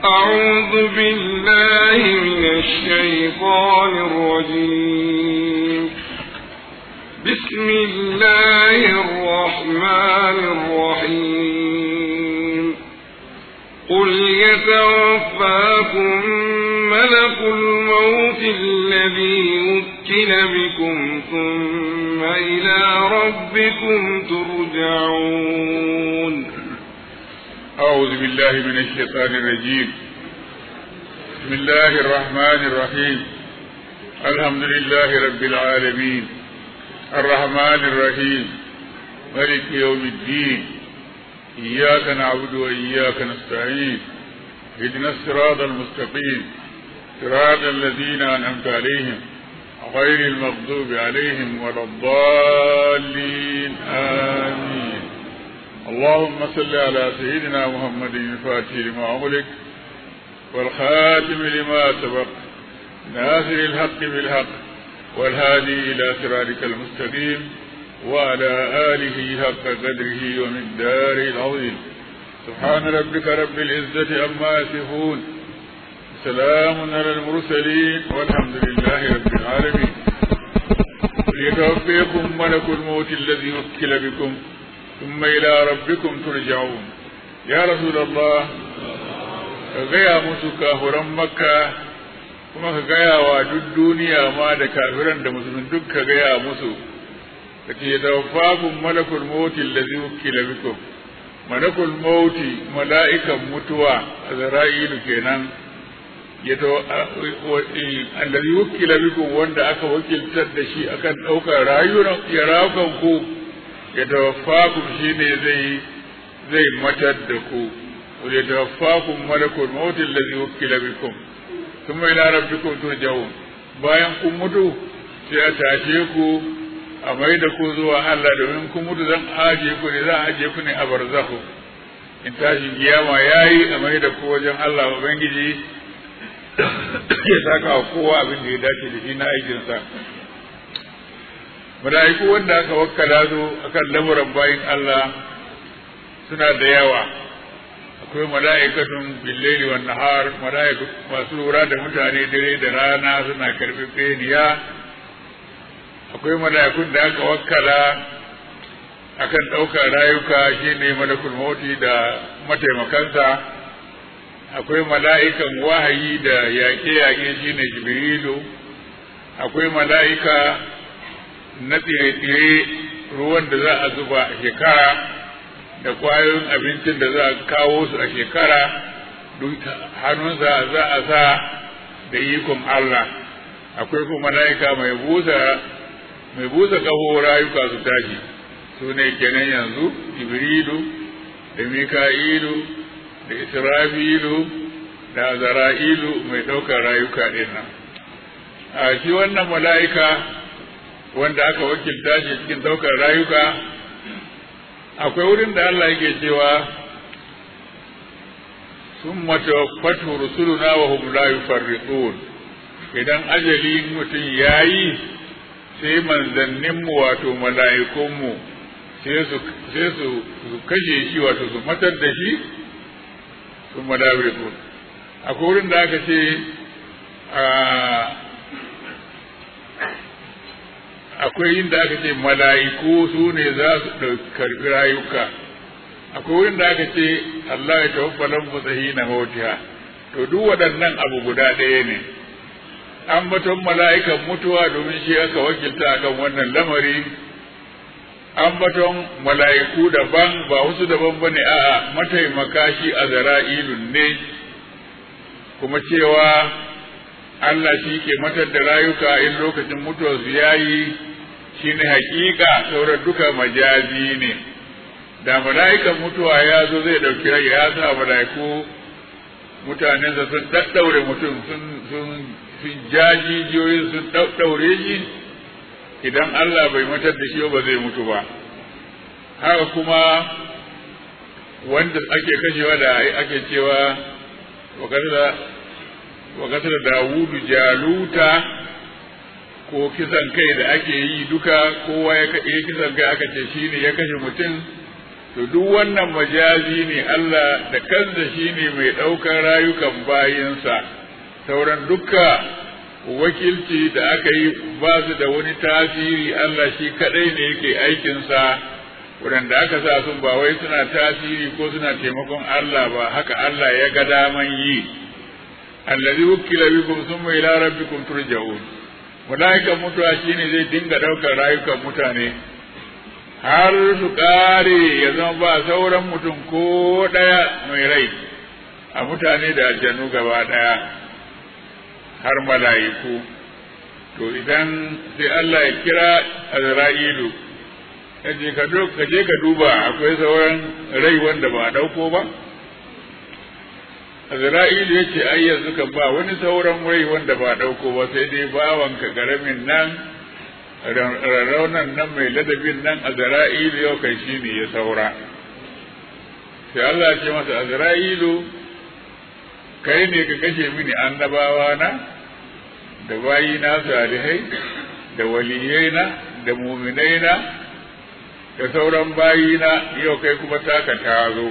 أعوذ بالله من الشيطان الرجيم بسم الله الرحمن الرحيم قل يتوفاكم ملك الموت الذي وكل بكم ثم إلى ربكم ترجعون أعوذ بالله من الشيطان الرجيم بسم الله الرحمن الرحيم الحمد لله رب العالمين الرحمن الرحيم ملك يوم الدين إياك نعبد وإياك نستعين اهدنا الصراط المستقيم صراط الذين أنعمت عليهم غير المغضوب عليهم ولا الضالين آمين اللهم صل على سيدنا محمد الفاتح لما أغلق والخاتم لما سبق ناصر الحق بالحق والهادي إلى صراطك المستقيم وعلى آله حق قدره ومقداره العظيم سبحان ربك رب العزة عما يصفون سلام على المرسلين والحمد لله رب العالمين ليتوفيكم ملك الموت الذي وكل بكم ثم إلى ربكم ترجعون يا رسول الله ka gaya musu kafuran makka kuma ka gaya wa duk duniya ma da kafiran da musulmin duk ka gaya musu ka ce tawaffakum malakul mauti allazi wukila bikum malakul mauti mala'ikan mutuwa azra'ilu kenan ya to allazi wukila bikum wanda aka wakiltar da shi akan daukar rayuwar ya rawukan ku ya tawaffakum shine zai zai matar da ku wa ya tawaffakum malakul maut allazi wukila bikum thumma ila rabbikum turja'un bayan kun mutu sai a tashe ku a mai da ku zuwa Allah domin kun mutu zan aje ku ne zan aje ku ne a barzakhu in tashi kiyama yayi a mai da ku wajen Allah ubangiji ya saka wa kowa abin da ya dace da shi na aikinsa mala'iku wanda aka wakkala su akan lamuran bayin Allah suna da yawa akwai mala'ikatun billaili wan nahar mala'iku masu lura da mutane dare da rana suna karbi beniya akwai mala'ikun da aka wakkala akan ɗaukar rayuka shine malakul mauti da mataimakansa akwai mala'ikan wahayi da yaƙe-yaƙe shine jibrilu akwai mala'ika na tsire-tsire ruwan da za a zuba a shekara da kwayoyin abincin da za a kawo su a shekara duk hannunsa za a sa da ikon Allah akwai kuma mala'ika mai busa mai busa kaho rayuka su tashi su ne kenan yanzu jibrilu da mika'ilu da isra'ilu da zara'ilu mai ɗaukar rayuka ɗin nan a shi wannan mala'ika wanda aka wakilta shi cikin ɗaukar rayuka akwai wurin da Allah yake cewa sun matawaffatu rusuluna wa hum la yufarriqun idan ajali mutum yayi sai manzanninmu wato mala'ikunmu sai su sai su kashe shi wato su matar da shi sun madawirikun akwai wurin da aka ce akwai inda aka ce mala'iku su ne za su karɓi rayuka akwai wurin da aka ce Allah ya tawaffa lamfasahi na mautiha to duk waɗannan abu guda ɗaya ne an baton mala'ikan mutuwa domin shi aka wakilta akan wannan lamari an baton mala'iku daban ba wasu daban ba ne a'a mataimaka shi a zara'ilun ne kuma cewa Allah shi ke matar da rayuka in lokacin mutuwar su yayi shi ne hakika sauran duka majazi ne da mala'ikan mutuwa ya zo zai ɗauki rai ya sa mala'iku mutanensa sun ɗaɗɗaure mutum sun sun sun jajijiyoyin sun ɗaɗɗaure shi idan Allah bai matar da shi ba zai mutu ba haka kuma wanda ake kashewa da ake cewa wa kasar Dawudu jaluta ko kisan kai da ake yi duka kowa ya kisan kai aka ce shi ne ya kashe mutum to duk wannan majazi ne Allah da kansa shine mai ɗaukar rayukan bayinsa sauran dukka wakilci da aka yi ba su da wani tasiri Allah shi kaɗai ne yake aikinsa waɗanda aka sa sun ba wai suna tasiri ko suna taimakon Allah ba haka Allah ya ga daman yi allazi wukila bikum thumma ila rabbikum turja'un malaikan mutuwa shine zai dinga ɗaukar rayukan mutane har su ƙare ya zama ba sauran mutum ko ɗaya mai rai a mutane da aljanu gaba ɗaya har mala'iku to idan sai Allah ya kira Azra'ilu yace ka ka je ka duba akwai sauran rai wanda ba a dauko ba Azra'ilu yace ai yanzu kan ba wani sauran rai wanda ba a dauko ba sai dai bawanka garamin nan raunan nan mai ladabin nan Azra'ilu yau kai shine ya saura sai Allah ya ce masa Azra'ilu kai ne ka kashe mini annabawa na da bayi na salihai da waliyai na da muminai na da sauran bayi na yau kai kuma taka ta zo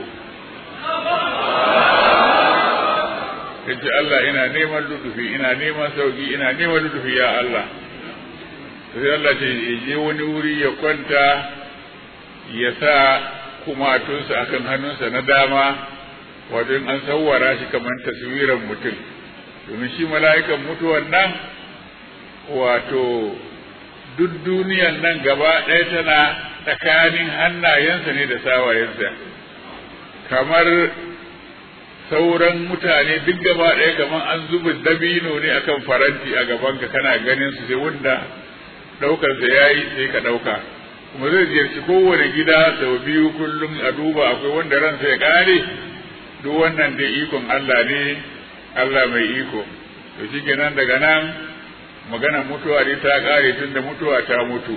yace Allah ina neman lutufi ina neman sauki ina neman lutufi ya Allah sai Allah ce je wani wuri ya kwanta ya sa kumatunsa akan hannunsa na dama wato in an sawwara shi kamar taswiran mutum domin shi mala'ikan mutuwan nan wato duk duniyan nan gaba ɗaya tana tsakanin hannayensa ne da sawayensa kamar sauran mutane duk gaba ɗaya kamar an zuba dabino ne akan faranti a gabanka kana ganin su sai wanda ɗaukarsa ya yi sai ka ɗauka kuma zai ziyarci kowane gida sau biyu kullum a duba akwai wanda ransa ya ƙare duk wannan dai ikon Allah ne Allah mai iko to shi kenan daga nan magana mutuwa dai ta kare tun da mutuwa ta mutu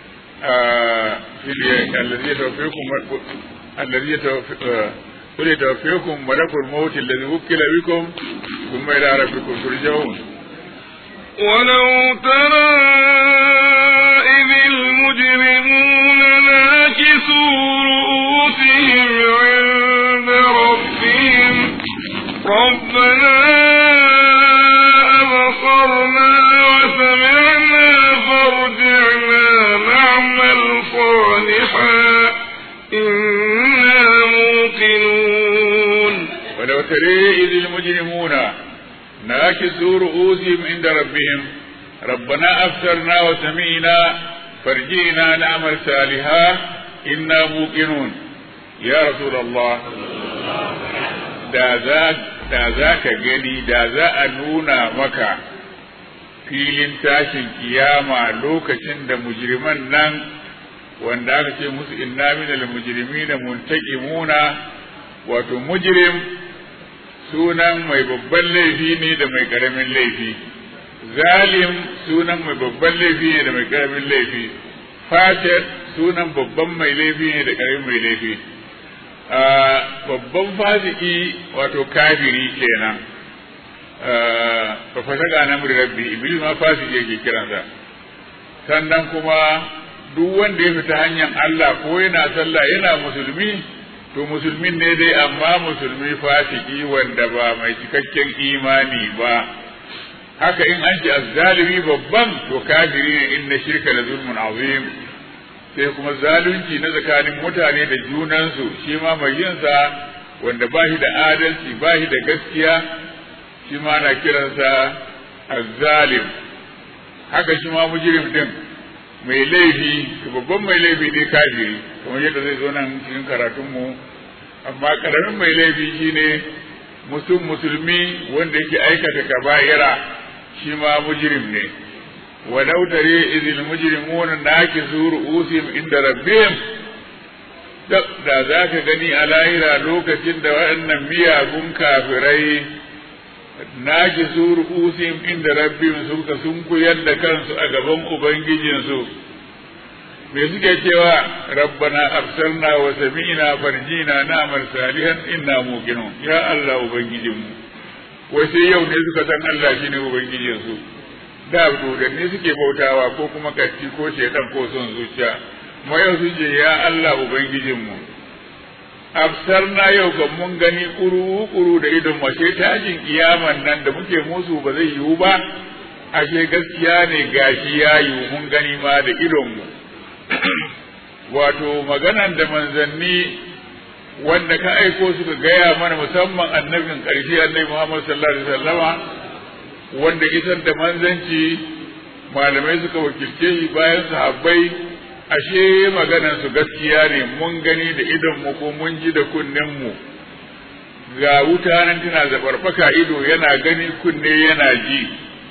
allazi ya tawfikum allazi ya tawfikum malakul maut allazi wukila bikum thumma ila rabbikum turja'un ولو ترى إذ المجرمون ناكسوا رؤوسهم عند ربهم ربنا أبصرنا وسمعنا فارجعنا نعمل صالحا إنا موقنون ولو ترى إذ المجرمون ناكسوا رؤوسهم عند ربهم ربنا أبصرنا وسمعنا فارجعنا نعمل صالحا إنا موقنون يا رسول الله da za ka gani da za a nuna maka filin tashin kiyama lokacin da mujriman nan wanda aka ce musu inna minal mujrimina muntaqimuna wato mujrim sunan mai babban laifi ne da mai karamin laifi zalim sunan mai babban laifi ne da mai karamin laifi fatir sunan babban mai laifi ne da karamin mai laifi babban fasiki wato kafiri kenan ba fasaka na muri rabbi iblis ma fasiki yake kiransa sannan kuma duk wanda ya fita hanyar Allah ko yana sallah yana musulmi to musulmin ne dai amma musulmi fasiki wanda ba mai cikakken imani ba haka in an ce azzalimi babban to kafiri ne inna shirka la zulmun azim sai kuma zalunci na tsakanin mutane da junansu shi ma mai yinsa wanda ba shi da adalci ba shi da gaskiya shi ma na kiransa azzalim haka shi ma mujrim din mai laifi babban mai laifi dai kafiri kamar yadda zai zo nan cikin karatunmu amma karamin mai laifi shine mutum musulmi wanda yake aikata kaba'ira shi ma mujrim ne ولو تري إذ المجرمون ناكسوا رؤوسهم عند ربهم da za ka gani a lahira lokacin da waɗannan miyagun kafirai na ki su ru'usim inda rabbim suka sun kuyar da kansu a gaban ubangijinsu me suke cewa rabbana absarna wa sami'na farjina na'mal salihan inna muqinun ya Allah ubangijinmu wai sai yau ne suka san Allah shine ubangijinsu da dodanni suke bautawa ko kuma katti ko shedan ko son zuciya mu yau su ce ya Allah ubangijinmu absarna yau kan mun gani kuru-kuru da idon mace tashin kiyaman nan da muke musu ba zai yiwu ba ashe gaskiya ne gashi ya yiwu mun gani ma da idonmu wato maganan da manzanni wanda ka aiko suka gaya mana musamman annabin ƙarshe annabi Muhammad sallallahu alaihi wasallama wanda isar da manzanci malamai suka wakilce shi bayan sahabbai ashe maganan su gaskiya ne mun gani da idon mu ko mun ji da kunnen mu ga wuta nan tana zabarbaka ido yana gani kunne yana ji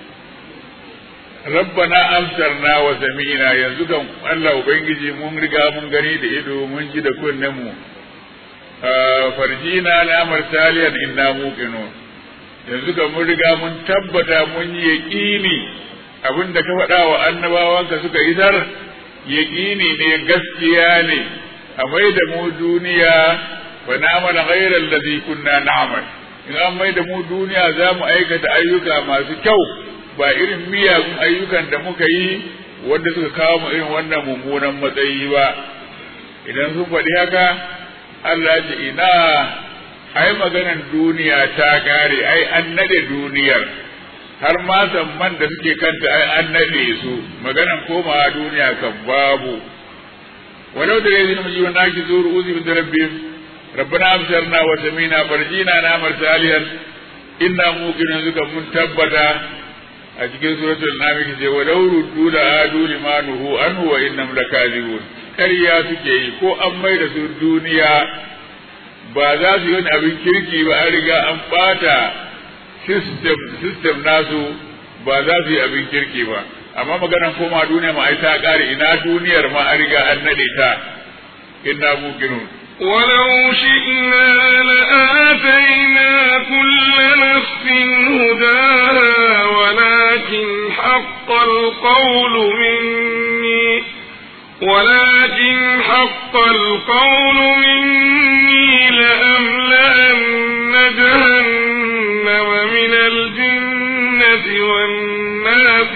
rabbana amsarna wa sami'na yanzu kan Allah ubangiji mun riga mun gani da ido mun ji da kunnen mu farjina na amal salihan inna muqinun yanzu kan mun riga mun tabbata mun yi yaqini abinda ka faɗa wa annabawanka suka isar yaqini ne gaskiya ne a mai da mu duniya fa na'mal ghayra alladhi kunna na'mal in an mai da mu duniya za mu aikata ayyuka masu kyau ba irin miyagun ayyukan da muka yi wanda suka kawo mu irin wannan mummunan matsayi ba idan sun faɗi haka Allah ce ina ai maganan duniya ta kare ai an nade duniyar har ma man da suke kanta ai an nade su maganan komawa duniya kan babu walau da yanzu mu ji wannan ki zuru uzi bin rabbim rabbana absarna wa samina farjina na amal salihan inna muqinun zuka mun tabbata a cikin suratul namik ce walau ruddu la adu limanuhu anhu wa innam lakazibun ƙarya suke yi ko an mai da su duniya ba za su yi wani abin kirki ba an riga an ɓata system nasu ba za su yi abin kirki ba amma maganan koma duniya ma ai ta ƙare ina duniyar ma an riga an naɗe ta inna muqinun ولو شئنا لآتينا كل نفس هداها ولكن حق القول مني ولكن حق القول مني لأملأن جهنم من الجنة والناس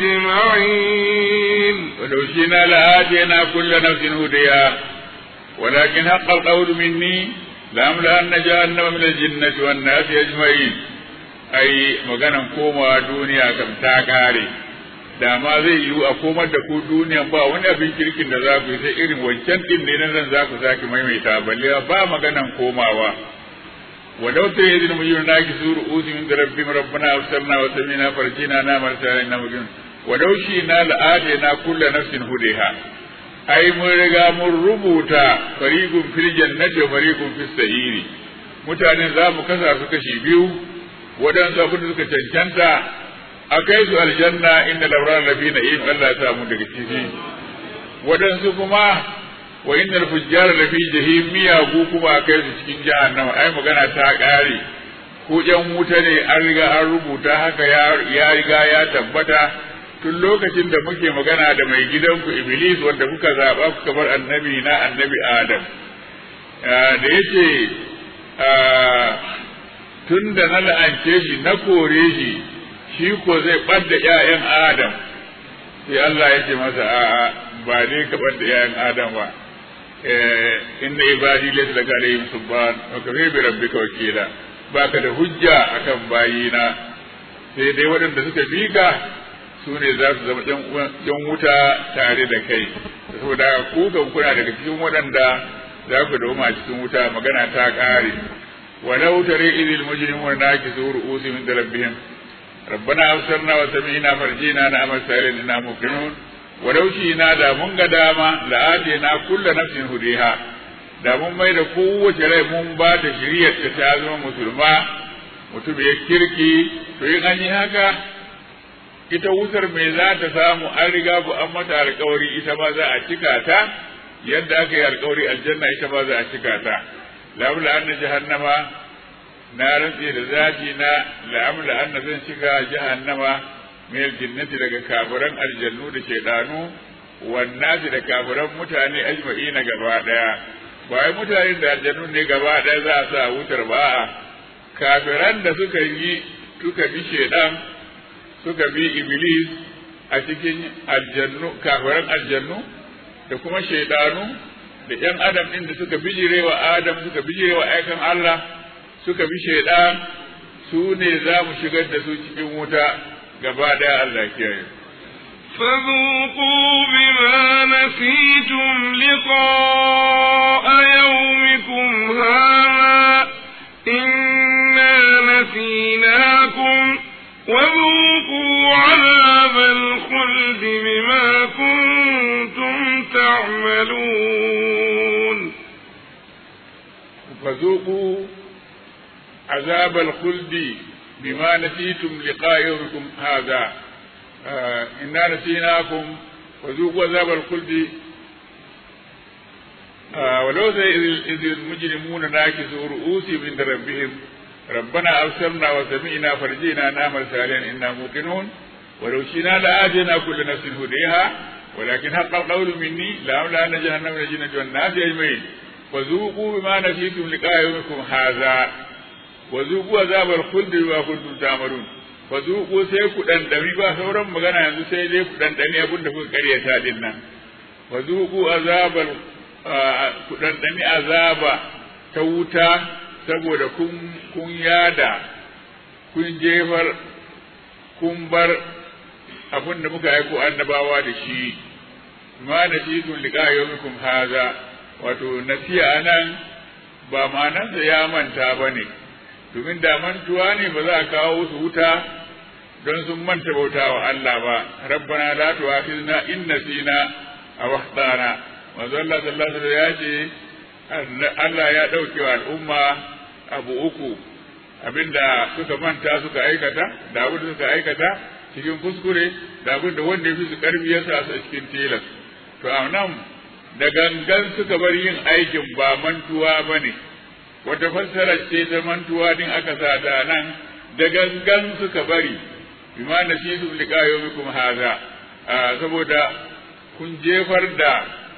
أجمعين ولو شئنا لآتينا كل نفس هديها ولكن حق القول مني لأملأن جهنم من الجنة والناس أجمعين أي مغانا كوما دنيا كم تاكاري da ma zai yiwu a komar da ku duniya ba wani abin kirkin da za ku yi sai irin wancan din ne nan za ku sake maimaita balle ba maganan komawa ولو ترى إذ المجرمون ناكسوا رؤوسهم عند ربهم ربنا أبصرنا وسمعنا فرجنا نعمل صالحا مجرمون ولو شئنا لآتينا كل نفس هديها ai mun riga mun rubuta fariqun fil jannati wa fariqun fis sa'iri mutanen za mu kasa su kashi biyu waɗansu abin da suka cancanta a kai su aljanna inda labrar lafi na yin Allah ya samu daga ciki waɗansu kuma wa inda fujjar lafi jahim miyagu kuma a kai su cikin jahannama ai magana ta ƙare ko ƴan wuta ne an riga an rubuta haka ya riga ya tabbata tun lokacin da muke magana da mai gidanku Iblis wanda kuka zaɓa kuka bar annabi na annabi Adam da yace tun da na la'ance shi na kore shi shi ko zai ɓadda ‘ya'yan Adam sai Allah ya ce masa a'a ba dai ka ɓadda ‘ya'yan Adam ba inna ibadi laysa laka alayhim subhan wa kafa bi rabbika wakila baka da hujja akan bayina sai dai waɗanda suka bi ka su ne za su zama yan wuta tare da kai saboda ku kan kuna daga cikin waɗanda za ku dauma cikin wuta magana ta ƙare walau tare idil mujrimun nakisu ru'usihim da rabbihim ربنا أبصرنا وسمعنا فرجينا نعمل سائلين إنا موقنون ولو شئنا دا من قداما لآتينا كل نفس هديها da mun mai da kowace rai mun ba ta shiriyar ta ta zama musulma mutum ya kirki to in an yi haka ita wutar mai za ta samu an riga ku an mata alkawari ita ma za a cika ta yadda aka yi alkawari aljanna ita ma za a cika ta labula anna jahannama na rantse da zaji na la'amla anna zan cika jahannama min aljinnati daga kafiran aljannu da shaidanu wannasi da kafiran mutane ajma'ina gaba daya ba wai mutane da aljannu ne gaba daya za a sa wutar ba a kafiran da suka yi suka bi shaidan suka bi iblis a cikin aljannu kafiran aljannu da kuma shaidanu da ‘yan adam ɗin da suka bijire wa Adam suka bijire wa aikan Allah suka bi shaidan su ne za mu shigar da su cikin wuta gaba ɗaya Allah kiyaye. فذوقوا بما نسيتم لقاء يومكم هذا إنا نسيناكم وذوقوا عذاب الخلد بما كنتم تعملون فذوقوا عذاب الخلد بما نسيتم لقاء يومكم هذا آه إنا نسيناكم وذوقوا عذاب الخلد آه ولو إذ المجرمون ناكسوا رؤوسهم عند ربهم ربنا أبصرنا وسمعنا فرجينا نعمل صالحا إنا موقنون ولو شئنا لآتينا كل نفس هديها ولكن حق القول مني لأملأن جهنم من الجنة والناس أجمعين وذوقوا بما نسيتم لقاء يومكم هذا وذوقوا عذاب الخلد بما كنتم تعملون وذوقوا sai ku dandami ba sauran magana yanzu sai dai ku dandami abin da kuka karyata din nan وذوقوا azabal ku dandami azaba ta wuta saboda kun kun yada kun jefar kun bar abin da muka aiko annabawa da shi ma nasitun liqa yawmikum haza wato nasiya anan ba ma'anarsa ya manta ba ne domin da mantuwa ne ba za a kawo su wuta don sun manta bauta wa Allah ba rabbana la tu'akhizna in nasina aw akhtana manzo Allah sallallahu alaihi wasallam ya ce Allah ya dauke wa al'umma abu uku abinda suka manta suka aikata da abin da suka aikata cikin kuskure da abin da wanda ya fi su karfi ya sa su a cikin tilas to a nan da gangan suka bar yin aikin ba mantuwa ba ne wata fassara ce ta mantuwa din aka sa ta nan da gangan suka bari bima na shi su liƙa yau haza saboda kun jefar da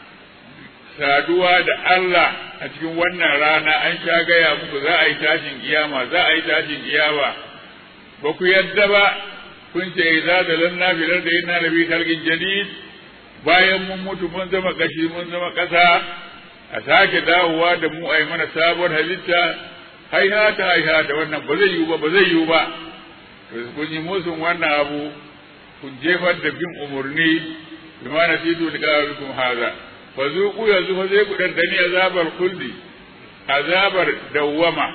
saduwa da Allah a cikin wannan rana an sha gaya muku za a yi tashin kiyama za a yi tashin kiyama ba ku yadda ba kun ce za da lanna filar da yana da bi kalgin jadid bayan mun mutu mun zama kashi mun zama ƙasa a sake dawowa da mu a yi mana sabuwar halitta haihata haihata wannan ba zai yiwu ba ba zai yiwu ba to kun yi musun wannan abu kun jefar da bin umarni bi ma nasitu liqa'ikum haza fa zuqu yanzu fa zai ku dandani azabar kulli azabar dawwama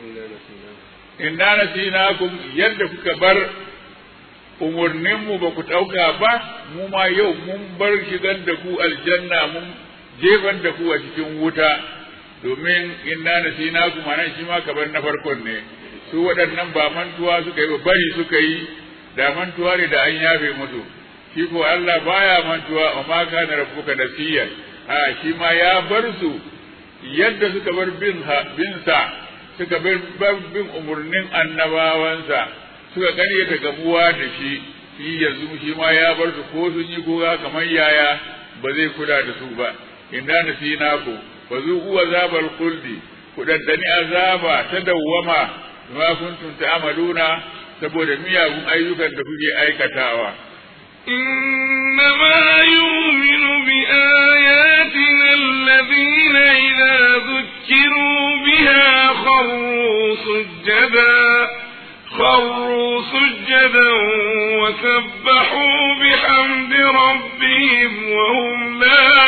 inna nasinakum yadda kuka bar umarninmu ba ku ɗauka ba mu ma yau mun bar shigar da ku aljanna mun jefar da ku a cikin wuta domin inna nasinakum anan shi ma kabar na farkon ne su waɗannan ba mantuwa suka yi ba bari suka yi da mantuwa ne da an yafe musu shi ko Allah baya mantuwa wa ma kana rabbuka nasiyan a shi ma ya bar su yadda suka bar bin bin sa suka bar bin umurnin annabawansa suka karyata gabuwa da shi shi yanzu shi ma ya bar su ko sun yi goga kamar yaya ba zai kula da su ba inna nasinaku fa zuqu azabal khuldi ku daddani azaba ta dawwama ma kuntum ta'maluna saboda miyagun ayyukan da kuke aikatawa إنما يؤمن بآياتنا الذين إذا ذكروا بها خروا سجدا خروا سجدا وسبحوا بحمد ربهم وهم لا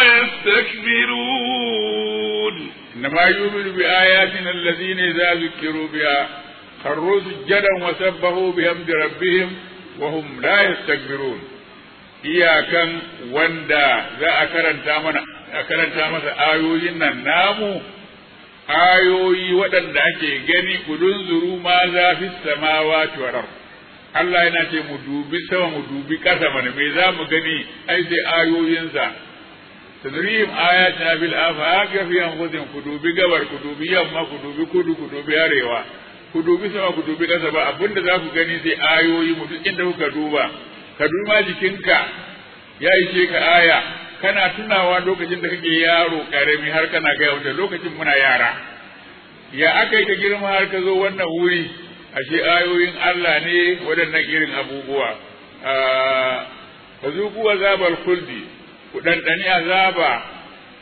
يستكبرون إنما يؤمن بآياتنا الذين إذا ذكروا بها خروا سجدا وسبحوا بحمد ربهم وهم لا يستكبرون iyakan wanda za a karanta mana a karanta masa ayoyin nan namu ayoyi waɗanda ake gani kudin zuru ma za fi samawa tuwarar Allah yana ce mu dubi sama mu dubi ƙasa mana me za mu gani ai sai ayoyinsa tadrihim ayatina bil afaq fi anfusihim ku dubi gabar ku dubi yamma ku dubi kudu ku dubi arewa ku dubi sama ku dubi ƙasa ba abinda za ku gani sai ayoyi mu duk inda kuka duba ka duba jikinka ya ishe ka aya kana tunawa lokacin da kake yaro karami har kana gaya wata lokacin muna yara ya aka yi ka girma har ka zo wannan wuri ashe ayoyin Allah ne waɗannan irin abubuwa fa zuku azabal khuldi ku dandani azaba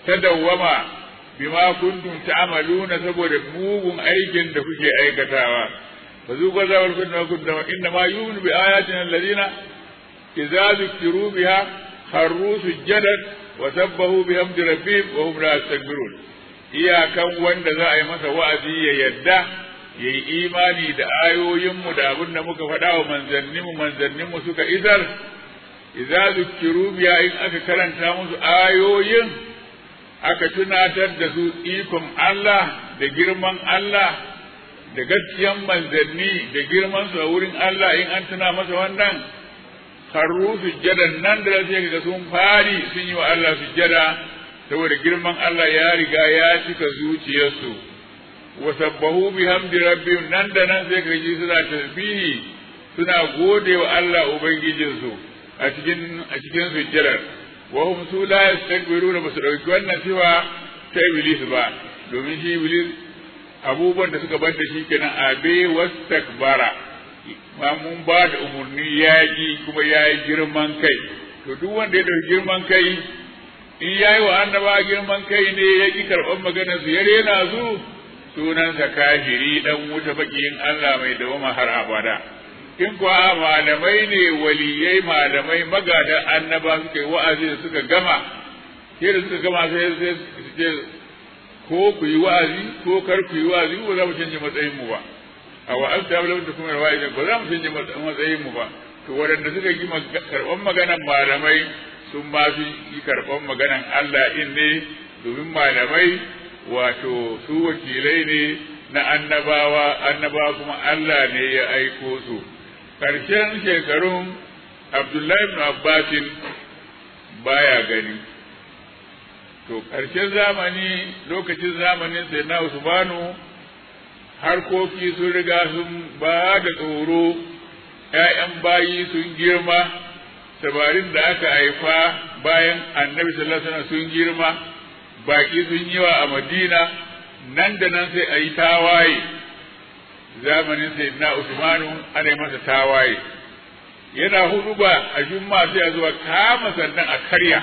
ta dawwama bima kuntum ta'maluna saboda mugun aikin da kuke aikatawa fa zuqa zawal kunna kunna inna ma yu'minu bi ayatina alladhina idza dhukiru biha kharru sujadan wa sabbahu bihamdi rabbihim wa hum la yastakbirun iyakan wanda za a yi masa wa'azi ya yadda ya yi imani da ayoyinmu da abin da muka faɗa wa manzanninmu manzanninmu suka isar idza zukiru biya in aka karanta musu ayoyin aka tunatar da su ikon Allah da girman Allah da gaskiyan manzanni da girman su a wurin Allah in an tuna masa wannan karru sujjadan nan da sai ga sun fari sun yi wa Allah sujjada saboda girman Allah ya riga ya cika zuciyarsu wa sabbahu bihamdi rabbihim nan da nan sai ka ji suna tasbihi suna gode wa Allah ubangijinsu a cikin a cikin sujjadar wa hum su la yastakbiruna ba su dauki wannan cewa ta iblis ba domin shi iblis abubuwan da suka bar da shi kenan abe wastakbara ma mun ba da umarni ya ji kuma ya yi girman kai to duk wanda ya dauki girman kai in ya yi wa annaba girman kai ne ya ki karɓar maganar su ya rena su sunansa kafiri dan wuta bakiyin Allah mai dawama har abada in kuwa malamai ne waliyai malamai magadan annaba suka yi wa'azi da suka gama sai da suka gama sai sai su ce ko ku yi wa'azi ko kar ku yi wa'azi ba za mu canje matsayin mu ba a wa'azta ba da kuma wa'azi ba za mu canje matsayin mu ba to waɗanda suka yi karɓar maganan malamai sun ma fi yi karɓar maganan Allah in ne domin malamai wato su wakilai ne na annabawa annabawa kuma Allah ne ya aiko su ƙarshen shekarun Abdullahi ibn Abbasin baya gani to ƙarshen zamani lokacin zamanin sai na Usmanu harkoki sun riga sun ba da tsoro ‘ya'yan bayi sun girma sabarin da aka haifa bayan annabi sallallahu alaihi wasallam sun girma baki sun yi wa a madina nan da nan sai a yi tawaye zamanin sai na usmanu ana yi masa tawaye yana hudu ba a jumma sai a zuwa kama sannan a karya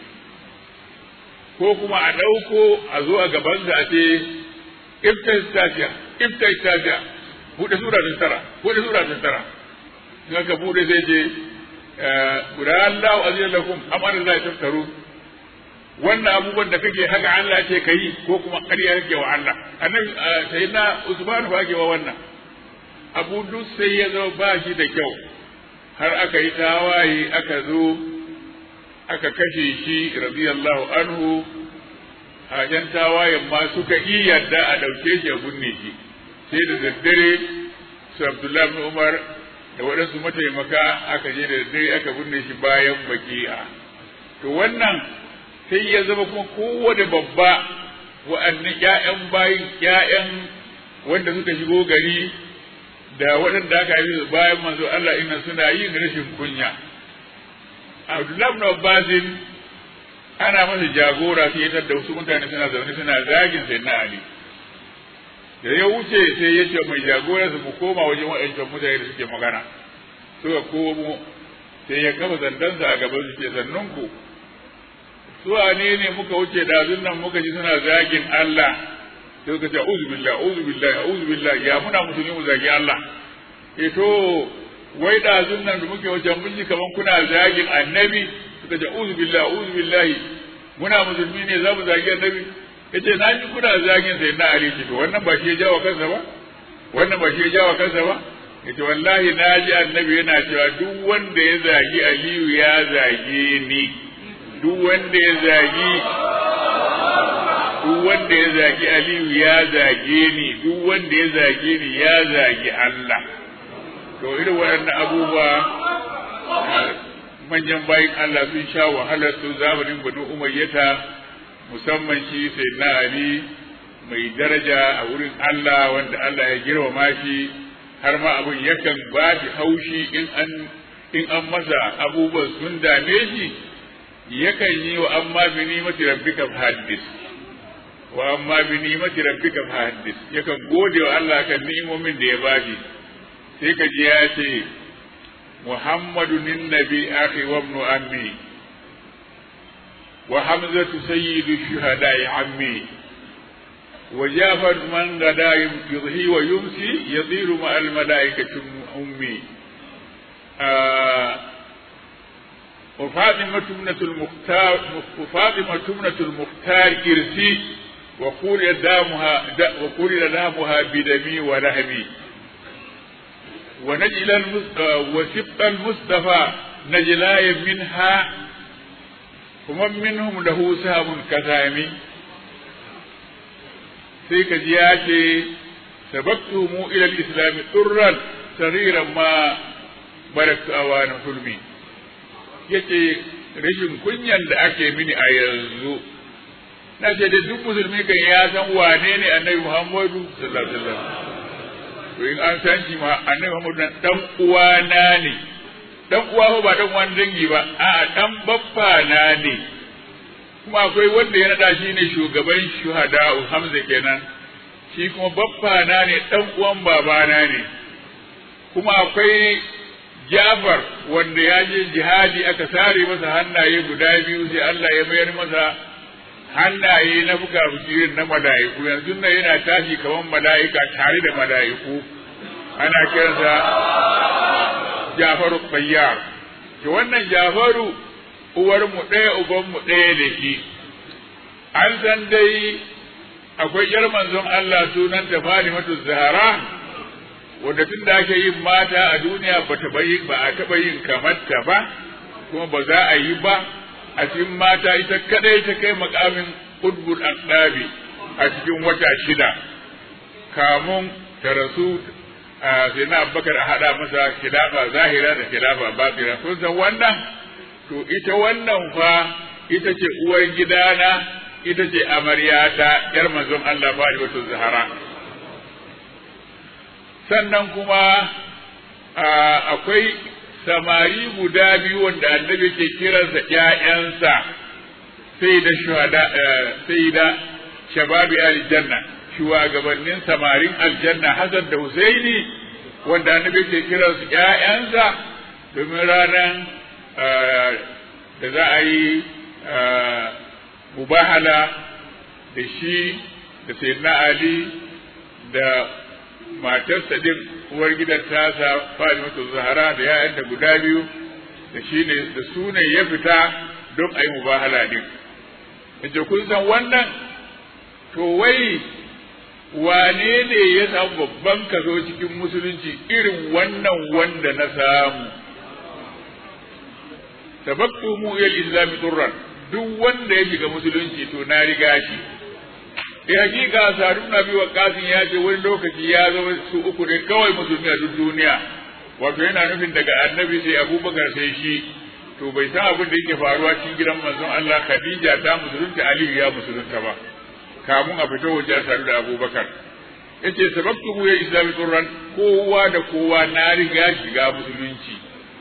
ko kuma a ɗauko a zo a gabansa a ce ifta istafiya ifta istafiya buɗe sura ta tara buɗe sura ta tara in aka buɗe sai ce guda Allah azza lakum amara la taftaru wannan abubuwan da kake haka Allah ce ka yi ko kuma ƙarya kake wa Allah annabi sai na Usman ba ke wa wannan abu duk sai ya zo ba shi da kyau har aka yi tawaye aka zo aka kashe shi radiyallahu anhu hajan tawayen ma suka yi yadda a ɗauke shi a gunne shi sai da daddare su Abdullahi ibn Umar da waɗansu mataimaka aka je da daddare aka binne shi bayan baki'a to wannan sai ya zama kuma kowane babba wa'annan ƴaƴan bayin ƴaƴan wanda suka shigo gari da waɗanda aka yi bayan manzo Allah inna suna yin rashin kunya Abdullahi ibn Abbasin ana masa jagora sai ya da wasu mutane suna zaune suna zagin sai na Ali da ya wuce sai ya ce mai jagora su mu koma wajen waɗancan mutane da suke magana suka komo sai ya kafa zandansa a gaban su ke sannun ku su ne ne muka wuce dazun nan muka ji suna zagin Allah sai suka ce a'udhu billahi a'udhu billahi a'udhu billahi ya muna musulmi mu zagi Allah eh to wai dazun nan da muke wuce mun ji kaman kuna zagin annabi suka ce a'udhu billahi a'udhu billahi muna musulmi ne za mu zagi annabi yace na ji kuna zagin sai na Ali ce to wannan ba shi ya jawo kansa ba wannan ba shi ya jawo kansa ba yace wallahi na ji annabi yana cewa duk wanda ya zagi Aliyu ya zage ni duk wanda ya zagi duk wanda ya zagi Aliyu ya zage ni duk wanda ya zage ni ya zagi Allah to irin waɗannan abubuwa manyan bayin Allah sun sha wahalar su zamanin banu umayyata musamman shi sai na Ali mai daraja a wurin Allah wanda Allah ya girmama shi har ma abin yakan ba shi haushi in an in an masa abubuwan sun dame shi yakan yi wa amma bi ni'mati rabbika haddis wa amma bi ni'mati rabbika haddis yakan gode wa Allah kan ni'imomin da ya bashi sai ka ji ya ce Muhammadu nin nabi akhi wa ibn ammi وحمزة سيد الشهداء عمي وجافر من غدا يضحي ويمسي يطير مع الملائكة أمي آه وفاطمة ابنة المختار وفاطمة ابنة المختار إرسي وقول دامها وقول دامها بدمي ولهمي ونجل وسبط المصطفى نجلاي منها ومن منهم له سهم كثامي sai ka ji ya ce sababtu mu ila islam turran sariran ma baraktu awana sulmi yace rashin kunyan da ake mini a yanzu na ce da duk musulmi kan ya san wane ne annabi muhammadu sallallahu alaihi wasallam to in an san shi ma annabi muhammadu dan uwana ne dan uwa ba dan uwan dangi ba a'a dan baffa na ne kuma akwai wanda ya nada shi ne shugaban shuhada Hamza kenan shi kuma baffa na ne dan uwan babana ne kuma akwai Jafar wanda ya je jihadi aka sare masa hannaye guda biyu sai Allah ya mayar masa hannaye na buga bujirin na mala'iku yanzu nan yana tashi kamar mala'ika tare da mala'iku ana kiransa Jafaru Bayyar to wannan Jafaru uwar mu ɗaya uban mu ɗaya da shi an san dai akwai yar manzon Allah sunanta Fatimatu Zahra wanda tun da ake yin mata a duniya ba ta bayi ba a taɓa yin kamar ta ba kuma ba za a yi ba a cikin mata ita kadai ta kai makamin udbul aqdabi a cikin wata shida kamun ta rasu sai na Abubakar a hada masa khilafa zahira da khilafa batina kun san wannan to ita wannan fa ita ce uwar gidana ita ce amaryata yar manzon Allah Fatimatu Zahra sannan kuma akwai samari guda biyu wanda annabi ke kiransa ƴaƴansa sai da shuhada sai da shababi aljanna shugabannin samarin aljanna Hassan da Husaini wanda annabi ke kiransu ƴaƴansa domin ranar da za a yi mubahala da shi da sayyidina Ali da matarsa din uwar gidan tasa Fatimatu Zahra da ya'yanta guda biyu da shi ne da su ne ya fita don a yi mubahala din yace kun san wannan to wai wane ne ya samu babban kaso cikin musulunci irin wannan wanda na samu sababtu mu ila islami turran duk wanda ya shiga musulunci to na riga shi eh hakika sadu na biyu kasin ya ce wani lokaci ya zama su uku ne kawai musulmi a duk duniya wato yana nufin daga annabi sai abubakar sai shi to bai san abin da yake faruwa cikin gidan manzon Allah Khadija ta musulunta Aliyu ya musulunta ba kamun a fito waje a sadu da abubakar yace sababtu ya islami turran kowa da kowa na riga shiga musulunci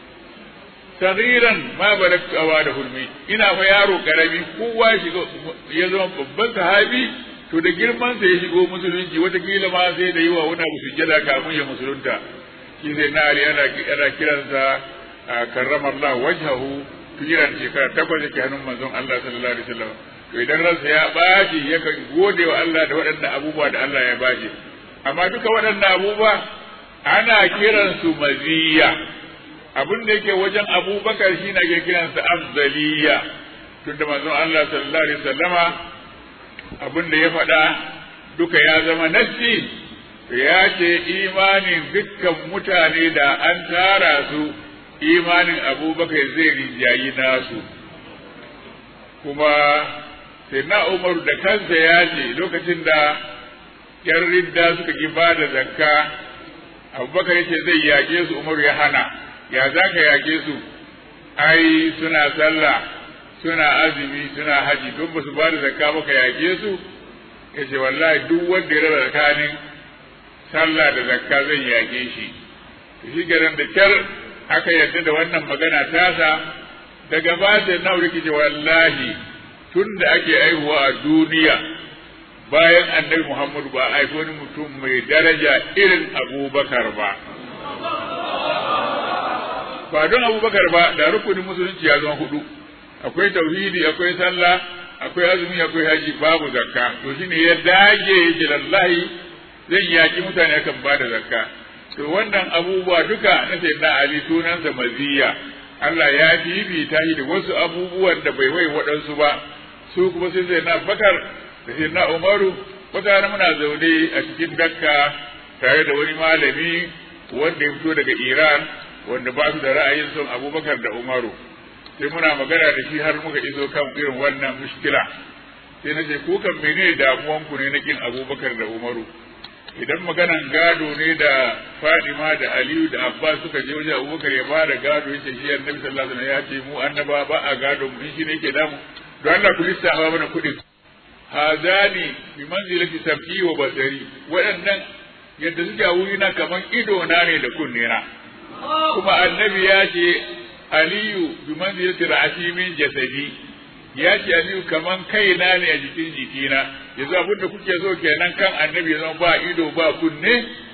sagiran ma baraktu awa da hulmi ina fa yaro karami kowa shiga ya zama babban sahabi to da girman sa ya shigo musulunci watakila ma sai da yi wa wani abu sujjada kamun ya musulunta shi sai na ali ana ana kiransa karrama Allah wajhahu tujiran shekara takwas yake hannun manzon Allah sallallahu alaihi wasallam to idan ransa ya bashi yakan gode wa Allah da waɗannan abubuwa da Allah ya bashi amma duka waɗannan abubuwa ana kiransu maziya abin da yake wajen abubakar shi na ke kiransa afdaliya tunda manzon Allah sallallahu alaihi wasallama abin da ya faɗa duka ya zama nassi ya ce imanin dukkan mutane da an tara su imanin abubakar zai rinjayi nasu kuma sai na umaru da kansa ya ce lokacin da yan ridda suka ki ba da zakka abubakar ya ce zai yaƙe su umaru ya hana ya za ka yaƙe su ai suna sallah suna azumi suna haji don ba su ba da zakka ba ka yaƙe su ya ce wallahi duk wanda ya raba tsakanin sallah da zakka zan yaƙe shi shi garin da kyar aka yarda da wannan magana tasa daga ba da na rikice wallahi tun da ake aihuwa a duniya bayan annabi Muhammadu ba a wani mutum mai daraja irin abubakar ba ba don abubakar ba da rukunin musulunci ya zama hudu akwai tauhidi akwai sallah akwai azumi akwai haji babu zakka to shine ya dage yake lallahi zan yaki mutane akan ba da zakka to wannan abubuwa duka na sayyidina ali sunansa maziya Allah ya fifita shi da wasu abubuwan da bai wai waɗansu ba su kuma sai sayyidina bakar da sayyidina umaru wata muna zaune a cikin dakka tare da wani malami wanda ya fito daga iran wanda ba su da ra'ayin son abubakar da umaru sai muna magana da shi har muka iso kan irin wannan mushkila sai na ce ku kan mene damuwanku ne na kin abubakar da umaru idan maganan gado ne da fadima da aliyu da abbas suka je wajen abubakar ya bada gado yace shi annabi sallallahu alaihi wasallam ya ce mu annaba ba a gado mu shi ne yake damu don Allah ku lissafa mana kuɗin hazani bi manzilati sab'i wa basari waɗannan yadda suke a wurina kaman ido na ne da kunne na kuma annabi ya ce aliyu bi manzilati ra'asi min jasadi ya ce aliyu kaman kaina ne a jikin jikina yanzu abin da kuke so kenan kan annabi zama ba ido ba kunne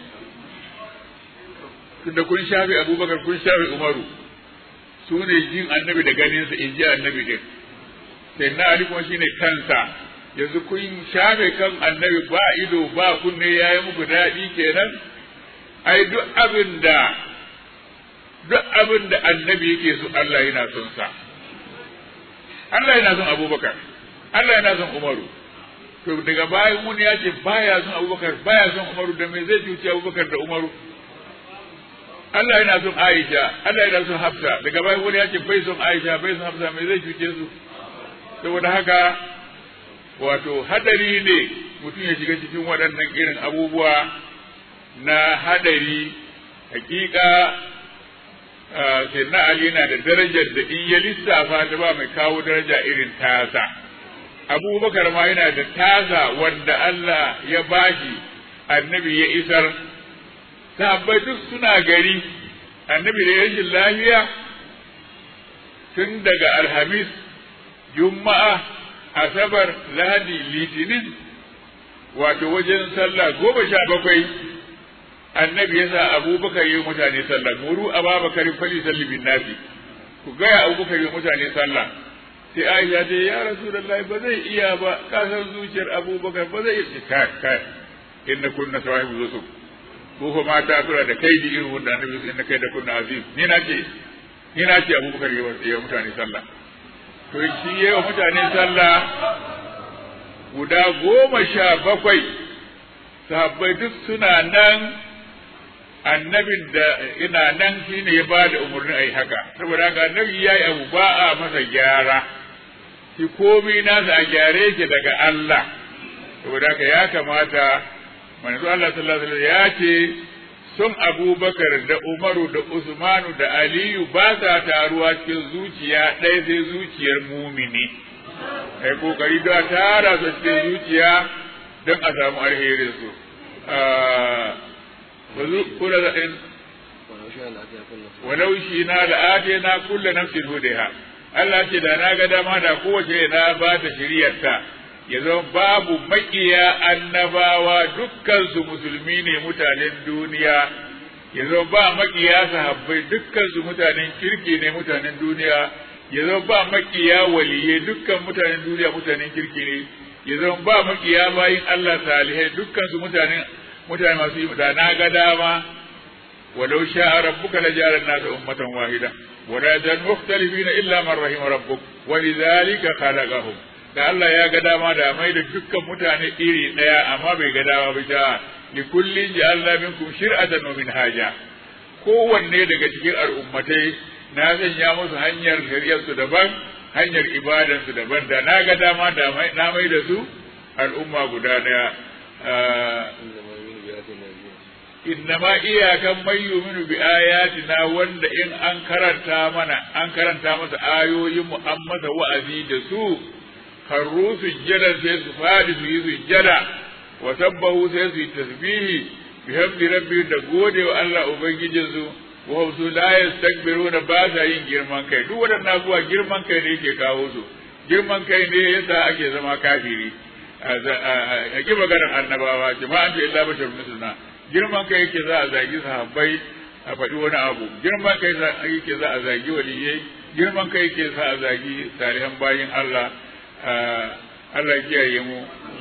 tunda kun shafe abubakar kun shafe umaru su ne jin annabi da ganinsa in ji annabi din sai na ali kuma shine kansa yanzu kun shafe kan annabi ba ido ba kunne ya yi muku daɗi kenan ai duk abin da duk abin da annabi yake so Allah yana son sa Allah yana son abubakar Allah yana son umaru to daga bayan wani ya ce baya son abubakar baya son umaru da me zai cuci abubakar da umaru Allah yana son Aisha Allah yana son Hafsa daga bayan wani ya ce bai son Aisha bai son Hafsa me zai cuce su saboda haka wato hadari ne mutum ya shiga cikin waɗannan irin abubuwa na hadari hakika sai na Ali na da darajar da in ya lissafa ta ba mai kawo daraja irin tasa abubakar ma yana da tasa wanda Allah ya bashi annabi ya isar sahabbai duk suna gari annabi da rashin lafiya tun daga alhamis juma'a asabar lahadi litinin wato wajen sallah goma sha bakwai annabi ya sa abubakar yi mutane sallah muru ababakar fali salli bin nasi ku gaya abubakar yi mutane sallah sai aisha ce ya rasulullahi ba zai iya ba kasar zuciyar abubakar ba zai iya kai kai inna kunna sahibu yusuf ko fa mata suna da kaidi irin wanda annabi sai na kai da kunna azim ni na ce ni na ce abubakar yi wa mutane sallah to shi yi wa mutane sallah guda goma sha bakwai sahabbai duk suna nan annabin da ina nan shi ne ya ba da umarni a yi haka saboda haka annabi ya yi abu ba a masa gyara shi komi nasa a gyare yake daga Allah saboda haka ya kamata manzo Allah sallallahu alaihi wasallam ya ce sun Abubakar da Umaru da Usmanu da Aliyu ba sa taruwa cikin zuciya ɗaya sai zuciyar mumini kai kokari da tara su cikin zuciya don a samu alherin su kula da ɗin walau shi na da ate na kulle nafsin hudeha Allah ce da na ga dama da kowace na ba ta shiryarta ya zama babu makiya annabawa dukkan su musulmi ne mutanen duniya ya zama ba makiya sahabbai dukkan su mutanen kirki ne mutanen duniya ya zama ba makiya waliye dukkan mutanen duniya mutanen kirki ne ya zama ba makiya bayin Allah salihai dukkan su mutanen mutane masu yi da na ga dama walau sha'a rabbuka la ja'ala an-nasa ummatan wahida wa la yazal mukhtalifina illa man rahima rabbuk wa lidhalika khalaqahum da Allah ya ga dama da mai da dukkan mutane iri daya amma bai ga dama ba ta li kullin ja'alna minkum shir'atan wa minhaja kowanne daga cikin al'ummatai na sanya musu hanyar shari'ar su daban hanyar ibadan su daban da na ga dama da na mai da su al'umma guda daya innama iyakan mai yuminu bi ayatina wanda in an karanta mana an karanta masa ayoyin mu an masa wa'azi da su harru sujjada sai su fadi su yi sujjada wa sabbahu sai su yi tasbihi bi hamdi rabbi da gode wa Allah ubangijin su wa su la yastakbiruna ba sa yin girman kai duk wadannan abubuwa girman kai ne yake kawo su girman kai ne yasa ake zama kafiri a ki maganar annabawa jama'an ta illa bashar misluna girman kai yake za a zagi sahabbai a faɗi wani abu girman kai yake za a zagi waliyai girman kai ke sa a zagi salihan bayin Allah Allah kiyaye mu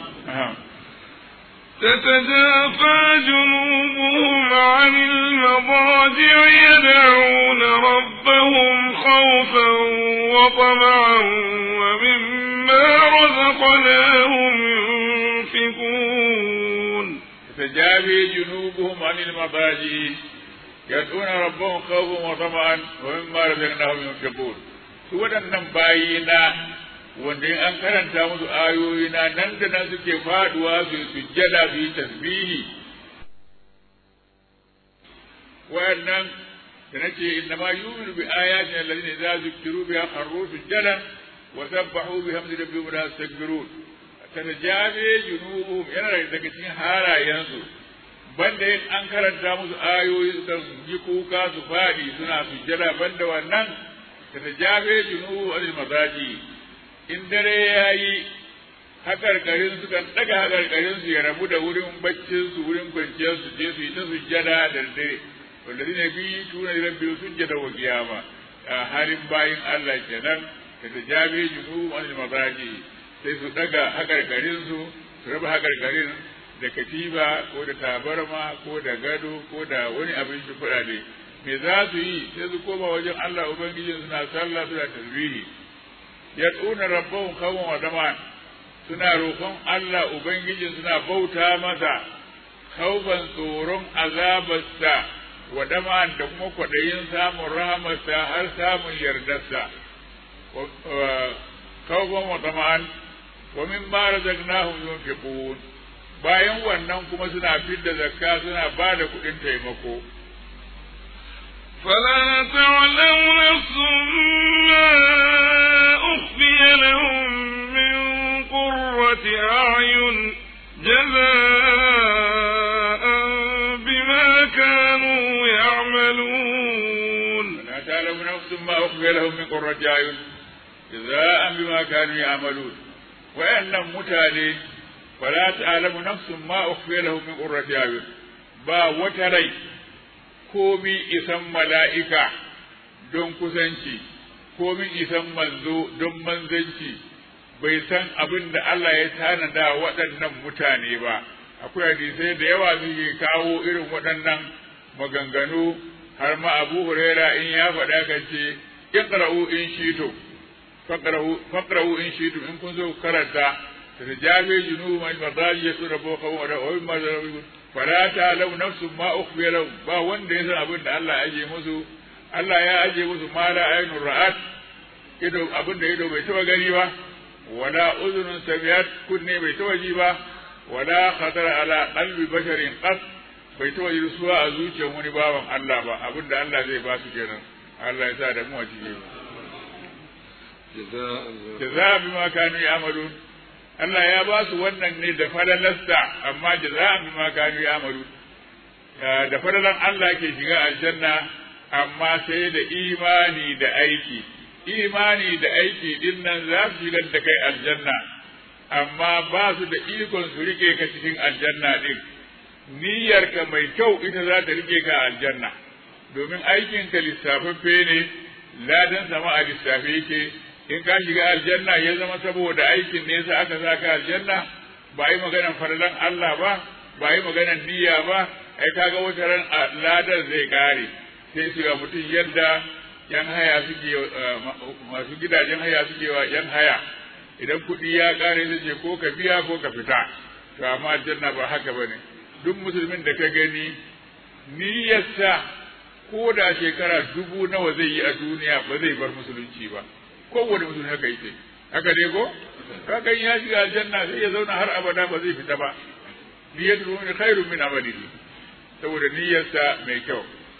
تتجافى جنوبهم عن المضاجع يدعون ربهم خوفا وطمعا ومما رزقناهم ينفقون تتجافى جنوبهم عن المضاجع يدعون ربهم خوفا وطمعا ومما رزقناهم ينفقون su waɗannan bayina wanda in an karanta musu ayoyina nan da nan suke faduwa su sujjada su yi tasbihi wayannan da nace inna ma yu'minu bi ayatina alladhina idza zukiru biha kharru sujjadan wa sabbahu bihamdi rabbihim la yastakbirun tanajabe junubuhum yana daga cikin halayensu banda yin an karanta musu ayoyi su yi kuka su fadi suna sujjada banda wannan tanajabe junubu anil mazaji in dare ya yi haƙarƙarin su kan ɗaga haƙarƙarin su ya rabu da wurin baccin su wurin kwanciyar su je su yi ta sujjada da dare wanda zai bi tuna da rabbi sujjada wa kiyama a halin bayin Allah kenan da ta jabe junu wani mazaji sai su ɗaga haƙarƙarin su su raba haƙarƙarin da katiba ko da tabarma ko da gado ko da wani abin shi kuɗaɗe me za su yi sai su koma wajen Allah ubangijin suna sallah suna tasbihi yad'una rabbahum khawfan wa tama'an suna roƙon Allah ubangijin suna bauta masa khawfan tsoron azabarsa wa dama'an da kuma kwaɗayin samun rahamarsa har samun yardarsa khawfan wa tama'an wa mimma razaqnahum yunfiqun bayan wannan kuma suna fidda zakka suna ba da kuɗin taimako فلا تعلم نفس ما أخفي لهم من قرة أعين جزاء بما كانوا يعملون لا تعلم نفس ما أخفي لهم من قرة أعين جزاء بما كانوا يعملون وأن متالي فلا تعلم نفس ما أخفي لهم من قرة أعين با وتري komi isan mala'ika don kusanci, komi isan manzo don manzanci, bai san abin da Allah ya tanada waɗannan mutane ba, akwai hadisai da yawa suke kawo irin waɗannan maganganu har ma Abu Huraira in ya faɗa kan ce, Iqra'u in shito, faƙra'u in shito in kun zo karanta, ta jabe junu mai mazaji ya tura boka wa da wani mazaji fala ta lau nafsun ma ukhfiya lahu ba wanda ya san abin da Allah ya aje musu Allah ya aje musu ma la ainur ra'at ido abin da ido bai taba gani ba wala uzunun sabiyat kunne bai taba ji ba wala khatara ala qalbi basharin qas bai taba ji suwa a zuciyar wani bawan Allah ba abin da Allah zai ba su kenan Allah ya sa da mu a cikin jaza'a bima kanu ya'malun Allah ya ba su wannan ne da falalarsa amma jaza'an bima kanu ya'malu da falalan Allah ke shiga aljanna amma sai da imani da aiki imani da aiki din nan za su shigar da kai aljanna amma ba su da ikon su rike ka cikin aljanna din niyyarka mai kyau ita za ta rike ka aljanna domin aikinka lissafaffe ne ladan sama a lissafe yake in ka shiga aljanna ya zama saboda aikin ne sa aka sa ka aljanna ba yi maganan farlan Allah ba ba yi maganan niyya ba ai kaga wata ran ladar zai kare sai su ga mutum yadda yan haya suke masu gidajen haya suke wa yan haya idan kuɗi ya kare sai ce ko ka biya ko ka fita to amma aljanna ba haka bane duk musulmin da ka gani niyyarsa ko da shekara dubu nawa zai yi a duniya ba zai bar musulunci ba kowane mutum haka yake haka dai ko kaga ya shiga aljanna sai ya zauna har abada ba zai fita ba niyyatu mu'min khairun min amalihi saboda niyyarsa mai kyau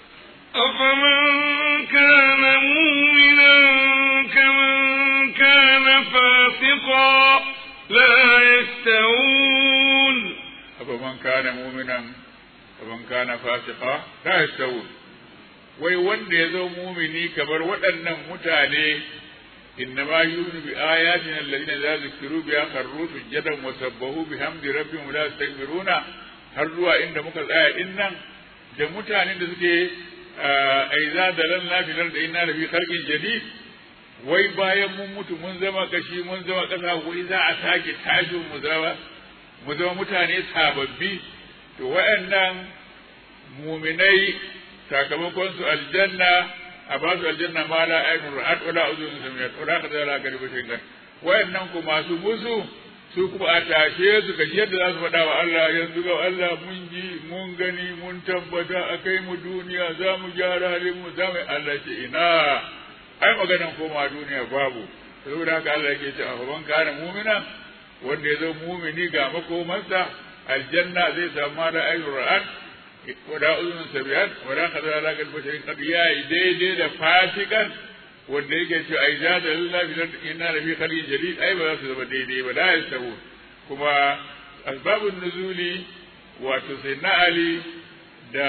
أفمن كان مؤمنا كمن كان فاسقا لا يستوون أفمن كان مؤمنا كمن كان فاسقا لا يستوون wai wanda ya zo mumini kamar waɗannan mutane إنما يؤمن بآياتنا الذين إذا ذكروا بها خروا سجدا وسبحوا بحمد ربهم ولا يستكبرون har zuwa inda muka tsaya din nan da mutanen da suke a iza dalalna fil ardi inna la fi khalqin jadid wai bayan mun mutu mun zama kashi mun zama ƙasa wai za a sake tashin mu zama mu zama mutane sababbi to waɗannan muminai sakamakon su aljanna a ba su aljanna ma la ainun ra'at wala uzun samiyat wala kadza la gariba shaytan wayannan ku masu musu su kuma a tashe su kashi yadda za su faɗa wa Allah yanzu ga Allah mun ji mun gani mun tabbata a kai mu duniya za mu gyara halin mu za mu Allah ce ina ai maganan koma duniya babu saboda haka Allah yake cewa ban kana mu'mina wanda ya zo mumini ga makomarsa aljanna zai samu ma da ayyur ra'at wada uzun sabiyat wada kadara la gal basharin qad yayi daidai da fasikan wanda yake cewa ai za da lillahi fi inna la fi khalqin jadid ai ba za su zama daidai ba la yastawu kuma asbabun nuzuli wato sai na ali da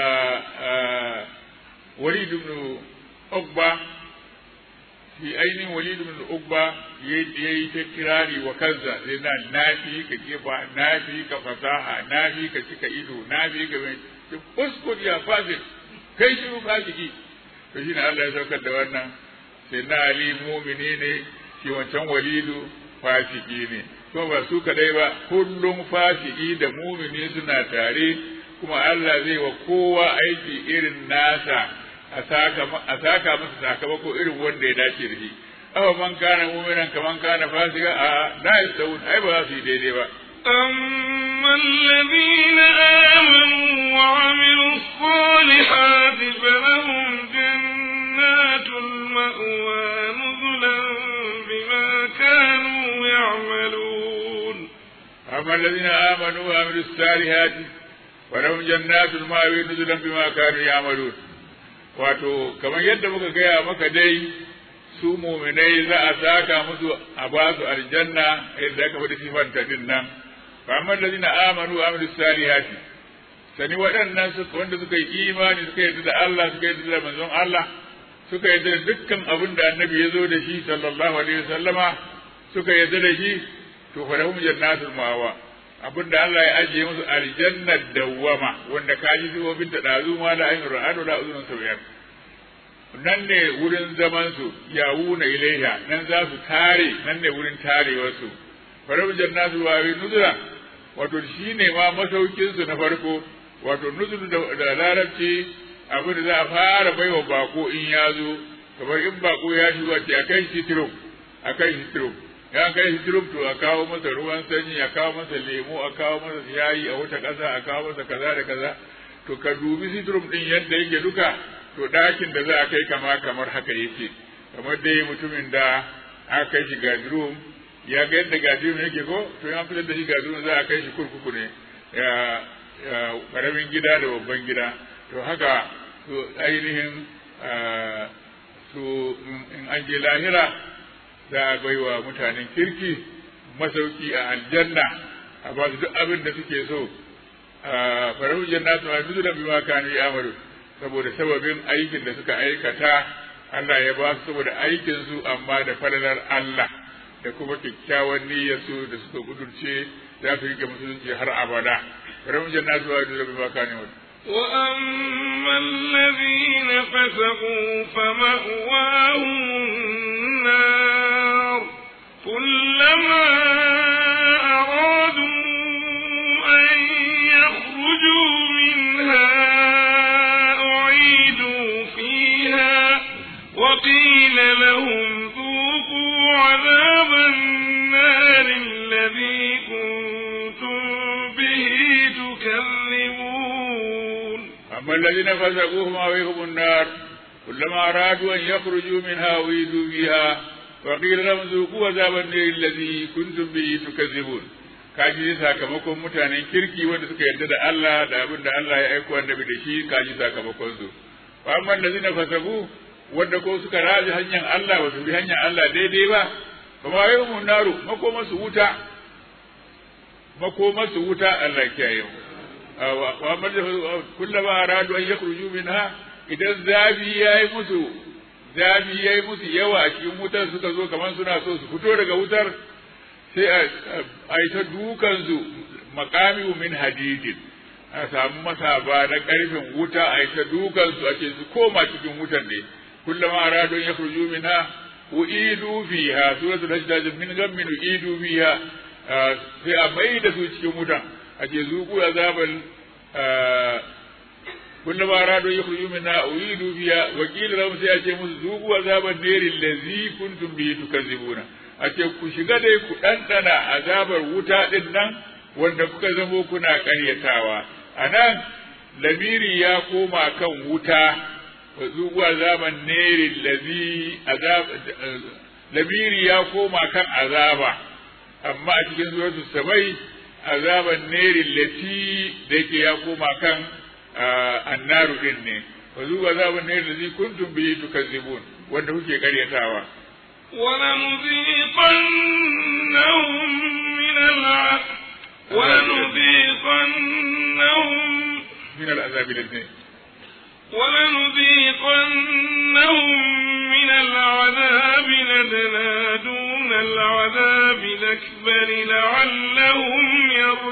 walid ibn uqba fi ainihin walid ibn uqba yayi ta kirari wa kansa sai na nafi ka kefa nafi ka fasaha nafi ka cika ido nafi ka mai uskut ya fasik kai shiru fasiki to shine Allah ya saukar da wannan sai na ali mumini ne shi wancan walidu fasiki ne ko ba su kadai ba kullum fasiki da mumini suna tare kuma Allah zai wa kowa aiki irin nasa a saka masa sakamako irin wanda ya dace da shi awa man kana mu'minan kaman kana fasika a la yastawun ai ba za su yi daidai ba أما الذين آمنوا وعملوا الصالحات فلهم جنات المأوى نزلا بما كانوا يعملون أما الذين آمنوا وعملوا الصالحات فلهم جنات المأوى نزلا بما كانوا يعملون wato kamar yadda muka gaya maka dai su muminai za a saka musu a ba su aljanna yadda aka faɗi sifanta din nan fa amma allazina amanu wa amilus salihati sani waɗannan wanda suka yi imani suka yarda da Allah suka yarda da manzon Allah suka yarda da dukkan abin da annabi ya zo da shi sallallahu alaihi wasallama suka yarda da shi to fa lahum jannatul mawa abin da Allah ya ajiye musu aljannar dawwama wanda ka ji sifofin ta dazu ma da ainihin ra'adu da uzunun sauyar nan ne wurin zaman su yawuna ilaiha nan za su tare nan ne wurin tarewar su farabin jannatul wawi nuzula wato shine ma masaukin su na farko wato nuzul da larabci abin da za a fara baiwa bako in ya zo kamar in bako ya shigo a ce a kai shi tirum a kai shi tirum ya kai shi tirum to a kawo masa ruwan sanyi a kawo masa lemo a kawo masa yayi a wata ƙasa a kawo masa kaza da kaza to ka dubi sitrum din yadda yake duka to ɗakin da za a kai kama kamar haka yake kamar dai mutumin da aka kai shi gadrum ya ga yadda gadrum yake ko to ya fitar da shi gadrum za a kai shi kurkuku ne ya karamin gida da babban gida to haka su ainihin su in an je lahira za a bai wa mutanen kirki masauki a aljanna a ba su duk abin da suke so a farahu jannatu ma nuzulan bima kanu ya'malu saboda sababin aikin da suka aikata Allah ya ba su saboda aikin su amma da falalar Allah da kuma kyakkyawan niyyar su da suka gudurce za su rike musulunci har abada farahu jannatu ma nuzulan bima kanu ya'malu وأما الذين فسقوا فمأواهم النار كلما أرادوا أن يخرجوا منها أعيدوا فيها وقيل لهم ذوقوا عذاب النار الذي كنتم به تكذبون أما الذين فسقوا فمأويهم النار كلما أرادوا أن يخرجوا منها أعيدوا فيها وقيل لهم ذوقوا عذاب النار الذي كنتم به تكذبون kaji sakamakon mutanen kirki wanda suka yarda da Allah da abin da Allah ya aiko annabi da shi kaji sakamakon su fa amma allazina fasabu wanda ko suka raji hanyar Allah ba su bi hanyar Allah daidai ba kuma yawmun naru makoma su wuta makoma su wuta Allah ya kiyaye mu wa amma kullama aradu an yakhruju minha idan zafi yayi musu zafi yayi musu yawa a cikin wutar suka zo kamar suna so su fito daga wutar sai a yi ta dukansu makami min hadidin a samu masaba na karfin wuta a yi ta dukansu a ce su koma cikin wutar ne kullum a radon ya kurju minha uidu fiha suratul hajj min gammin uidu fiha sai a mai da su cikin wutan a ce zuku azabal kullum aradu yukhruju minha uidu fiha wa qila lahum sai a ce musu zuku azaban nari allazi kuntum bihi tukazzibuna a ce ku shiga dai ku dandana azabar wuta din nan wanda kuka zamo kuna ƙaryatawa anan lamiri ya koma kan wuta zuku azaban nari allazi azab lamiri ya koma kan azaba amma a cikin suratul sabai azaban neri lati da yake ya koma kan annaru din ne wa zuwa azaban neri lati kuntum bihi tukazzibun wanda kuke karyatawa ولنذيقنهم من العذاب ولنذيقنهم من العذاب الذي ولنذيقنهم من العذاب لدنا دون العذاب الأكبر لعلهم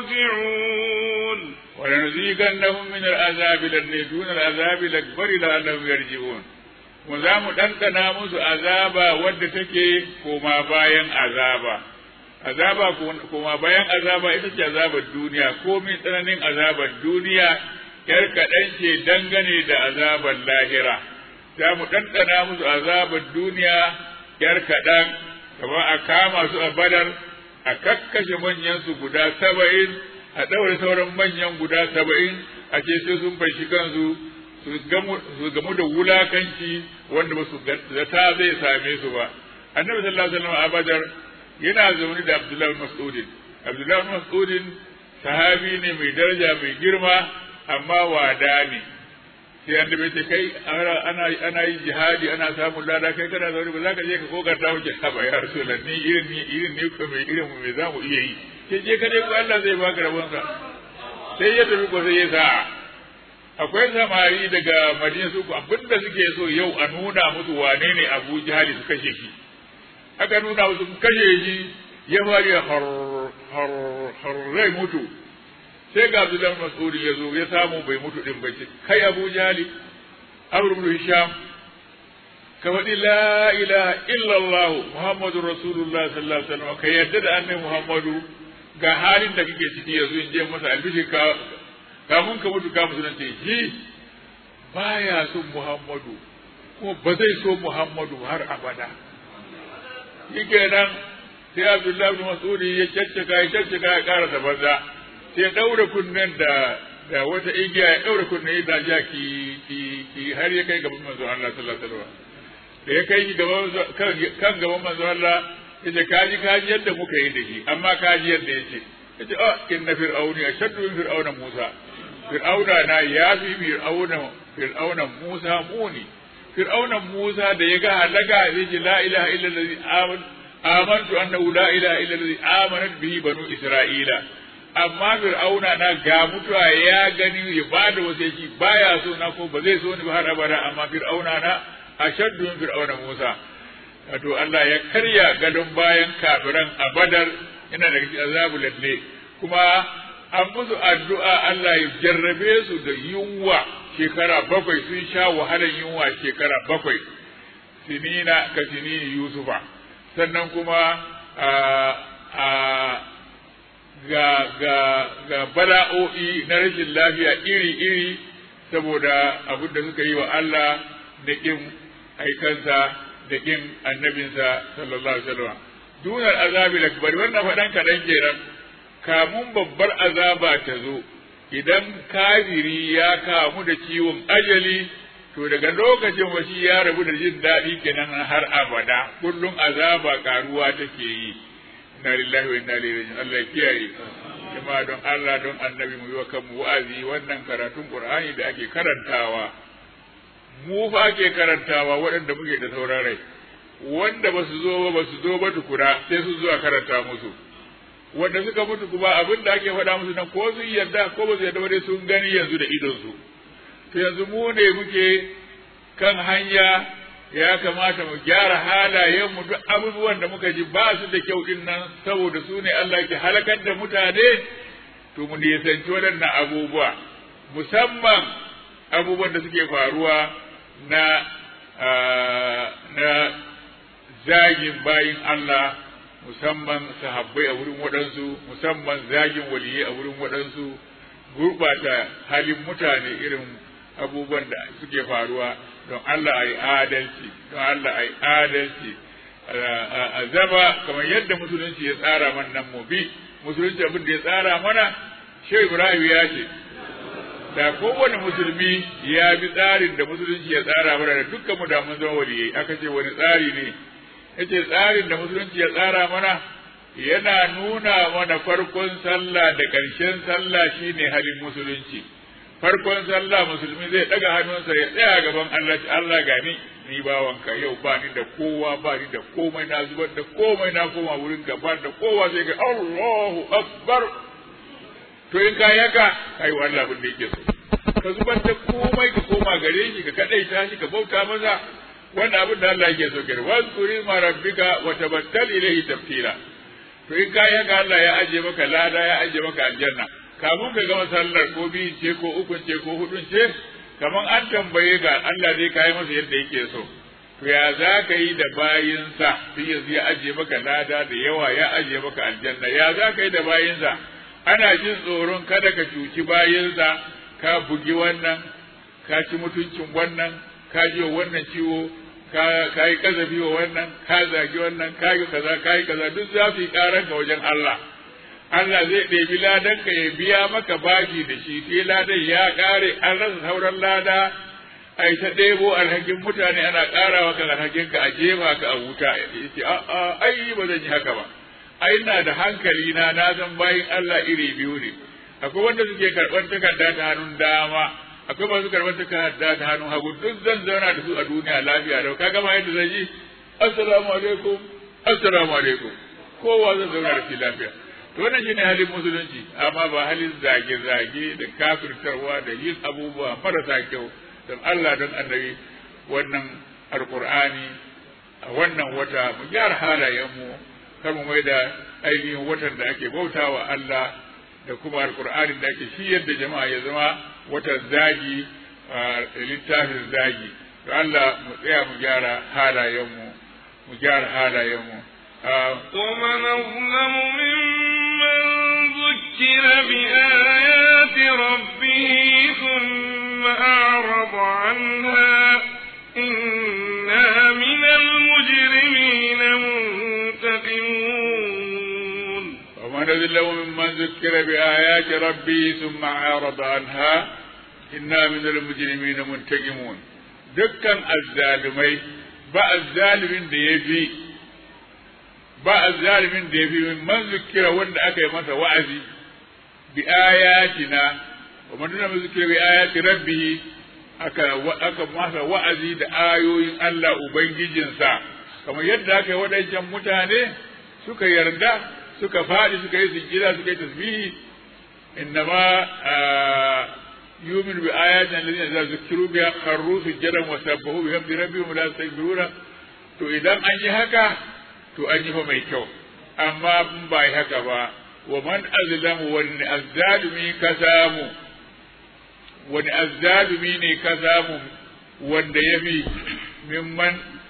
يرجعون ولنذيقنهم من العذاب الذي دون العذاب الأكبر لعلهم يرجعون mu za mu ɗanɗana musu azaba wadda take koma bayan azaba azaba koma bayan azaba ita ce azabar duniya komin tsananin azabar duniya yar kaɗan ce dangane da azabar lahira za mu ɗanɗana musu azabar duniya yar kaɗan kamar a kama su a badar a kakkashe manyan su guda saba'in a ɗaure sauran manyan guda saba'in a ce sai sun fashi kansu su gamu da wulakanci wanda ba su zata zai same su ba annabi sallallahu alaihi wasallam a badar yana zaune da abdullahi mas'udin abdullahi mas'udin sahabi ne mai daraja mai girma amma wada ne sai an da ce kai ana ana yin jihadi ana samun lada kai kana zaune ba za ka je ka kokarta wuce haba ya rasulullah ni irin ni irin ne ko mai irin mu me za mu iya yi sai je ka dai ko Allah zai baka rabon sa sai ya tafi ko sai ya sa akwai samari daga Madina su abinda suke so yau a nuna musu wane ne Abu Jahali su kashe shi aka nuna musu kashe shi ya fari har har har rai mutu sai ga Abdullahi Mas'ud ya zo ya samu bai mutu din ba ce kai Abu Jahali Amr ibn Hisham ka faɗi la ilaha illallah Muhammadu Rasulullah sallallahu alaihi wasallam ka yadda da annabi Muhammadu ga halin da kake ciki yanzu in je masa albishi ka kamun ka mutu ka musulunci shi baya son Muhammadu ko ba zai so Muhammadu har abada shi kenan sai Abdullahi ibn Mas'ud ya caccaka ya caccaka ya karasa banza sai daura kunnen da da wata igiya ya daura kunnen da ja ki ki ki har ya kai gaban manzo Allah sallallahu alaihi wasallam da ya kai gaban kan gaban manzo Allah yace kaji kaji yadda muka yi da shi amma kaji yadda yace yace oh inna fir'auni ashaddu min fir'auna Musa fir'auna na ya fi fir'auna fir'auna Musa muni fir'auna Musa da ya ga halaka yace la ilaha illa allazi amantu annahu la ilaha illa allazi amanat bihi banu isra'ila amma fir'auna na ga mutuwa ya gani ya bada wasiki baya so na ko ba zai so ni ba har abada amma fir'auna na ashaddu min fir'auna Musa wato Allah ya karya gadon bayan kafiran a Badar yana daga cikin azabu lalle kuma an musu addu'a Allah ya jarrabe su da yunwa shekara bakwai sun sha wahalar yunwa shekara bakwai sinina ka sinini Yusufa sannan kuma a ga ga ga bala'o'i na rashin lafiya iri-iri saboda abin da suka yi wa Allah da ƙin aikansa da ƙin annabinsa sallallahu alaihi wasallam dunar azabi akbar wannan faɗan kaɗan kenan kamun babbar azaba ta zo idan kafiri ya kamu da ciwon ajali to daga lokacin washi ya rabu da jin daɗi kenan har abada kullum azaba karuwa take yi inna lillahi wa inna ilaihi raji'un Allah ya kiyaye kuma don Allah don annabi mu yi wa kanmu wa'azi wannan karatun Qur'ani da ake karantawa mu fa ake karantawa waɗanda muke da sauran rai wanda ba su zo ba ba su zo ba tukuna sai su zuwa karanta musu wanda suka mutu kuma abin da ake faɗa musu nan ko sun yarda ko ba su yarda ba dai sun gani yanzu da idonsu to yanzu mu ne muke kan hanya ya kamata mu gyara halayenmu duk abubuwan da muka ji ba su da kyau din nan saboda su ne Allah ke halakar da mutane to mu nisanci waɗannan abubuwa musamman abubuwan da suke faruwa na na zagin bayin Allah musamman sahabbai a wurin waɗansu musamman zagin waliyai a wurin waɗansu gurɓata halin mutane irin abubuwan da suke faruwa don Allah a yi adalci don Allah a yi adalci a zama kamar yadda musulunci ya tsara mana nan mu bi musulunci abin da ya tsara mana shehu ibrahim ya ce da kowane musulmi ya bi tsarin da musulunci ya tsara mana da dukkan mu da mun zama waliyai aka ce wani tsari ne yace tsarin da musulunci ya tsara mana yana nuna mana farkon sallah da ƙarshen sallah shine halin musulunci farkon sallah musulmi zai daga hannunsa ya tsaya gaban Allah ce Allah gani ni bawanka yau ba ni da kowa ba ni da komai na zubar da komai na koma wurin gaba da kowa sai ga Allahu akbar to in ka yaka kai wa Allah abin da yake so ka zubar da komai ka koma gare shi ka kadaita shi ka bauta masa wannan abin da Allah yake so kare wazkuri ma rabbika wa tabattal ilayhi tabtila to in ka yaka Allah ya aje maka lada ya aje maka aljanna kafin ka gama sallar ko biyu ce ko ukun ce ko hudun ce kaman an tambaye ga Allah zai kai masa yadda yake so to ya za ka yi da bayinsa sai yanzu ya aje maka lada da yawa ya aje maka aljanna ya za ka yi da bayinsa ana jin tsoron kada ka cuci bayinsa ka bugi wannan ka ci mutuncin wannan ka ji wa wannan ciwo ka yi kazafi wa wannan ka zagi wannan ka yi kaza ka yi kaza duk za su yi karanka wajen Allah Allah zai ɗebi ladan ka ya biya maka bashi da shi sai ladan ya ƙare an rasa sauran lada ai ta ɗebo alhakin mutane ana ƙarawa kan alhakin ka a jefa ka a wuta yace a a ai ba zan yi haka ba ai ina da hankali na na san bayin Allah iri biyu ne akwai wanda suke karɓar takarda ta hannun dama akwai masu karɓar takarda ta hannun hagu duk zan zauna da su a duniya lafiya da ka gama yadda zan yi assalamu alaikum assalamu alaikum kowa zan zauna da shi lafiya to wannan shine halin musulunci amma ba halin zage-zage da kafirtarwa da yin abubuwa marasa kyau don Allah don annabi wannan alkur'ani a wannan wata mu gyara halayenmu kar mu mai da ainihin watan da ake bautawa Allah da kuma alkur'anin da ake shiyar da jama'a ya zama watan zagi littafin zagi to Allah mu tsaya mu gyara halayenmu mu gyara halayenmu ومن أظلم ممن ذكر بآيات ربه ثم أعرض عنها إنا من المجرمين منتقمون ومن أظلم ممن ذكر بآيات ربه ثم أعرض عنها إنا من المجرمين منتقمون dukkan azzalumai ba azzalimin da ya fi ba azzalimin da ya fi man zikira wanda aka yi masa wa'azi bi ayatina wa man duna zikira bi ayati rabbih aka aka masa wa'azi da ayoyin Allah ubangijinsa kamar yadda aka yi wadancan mutane suka yarda suka faɗi suka yi sujjida suka yi tasbihi innama yumin bi ayatin alladhina idza zukiru biha kharru sujjadan wa sabbahu bihamdi rabbihim la yastaghfiruna to idan an yi haka to an yi fa mai kyau amma in ba yi haka ba wa man azlamu wani azzalumi ka samu wani azzalumi ne ka samu wanda ya fi mimman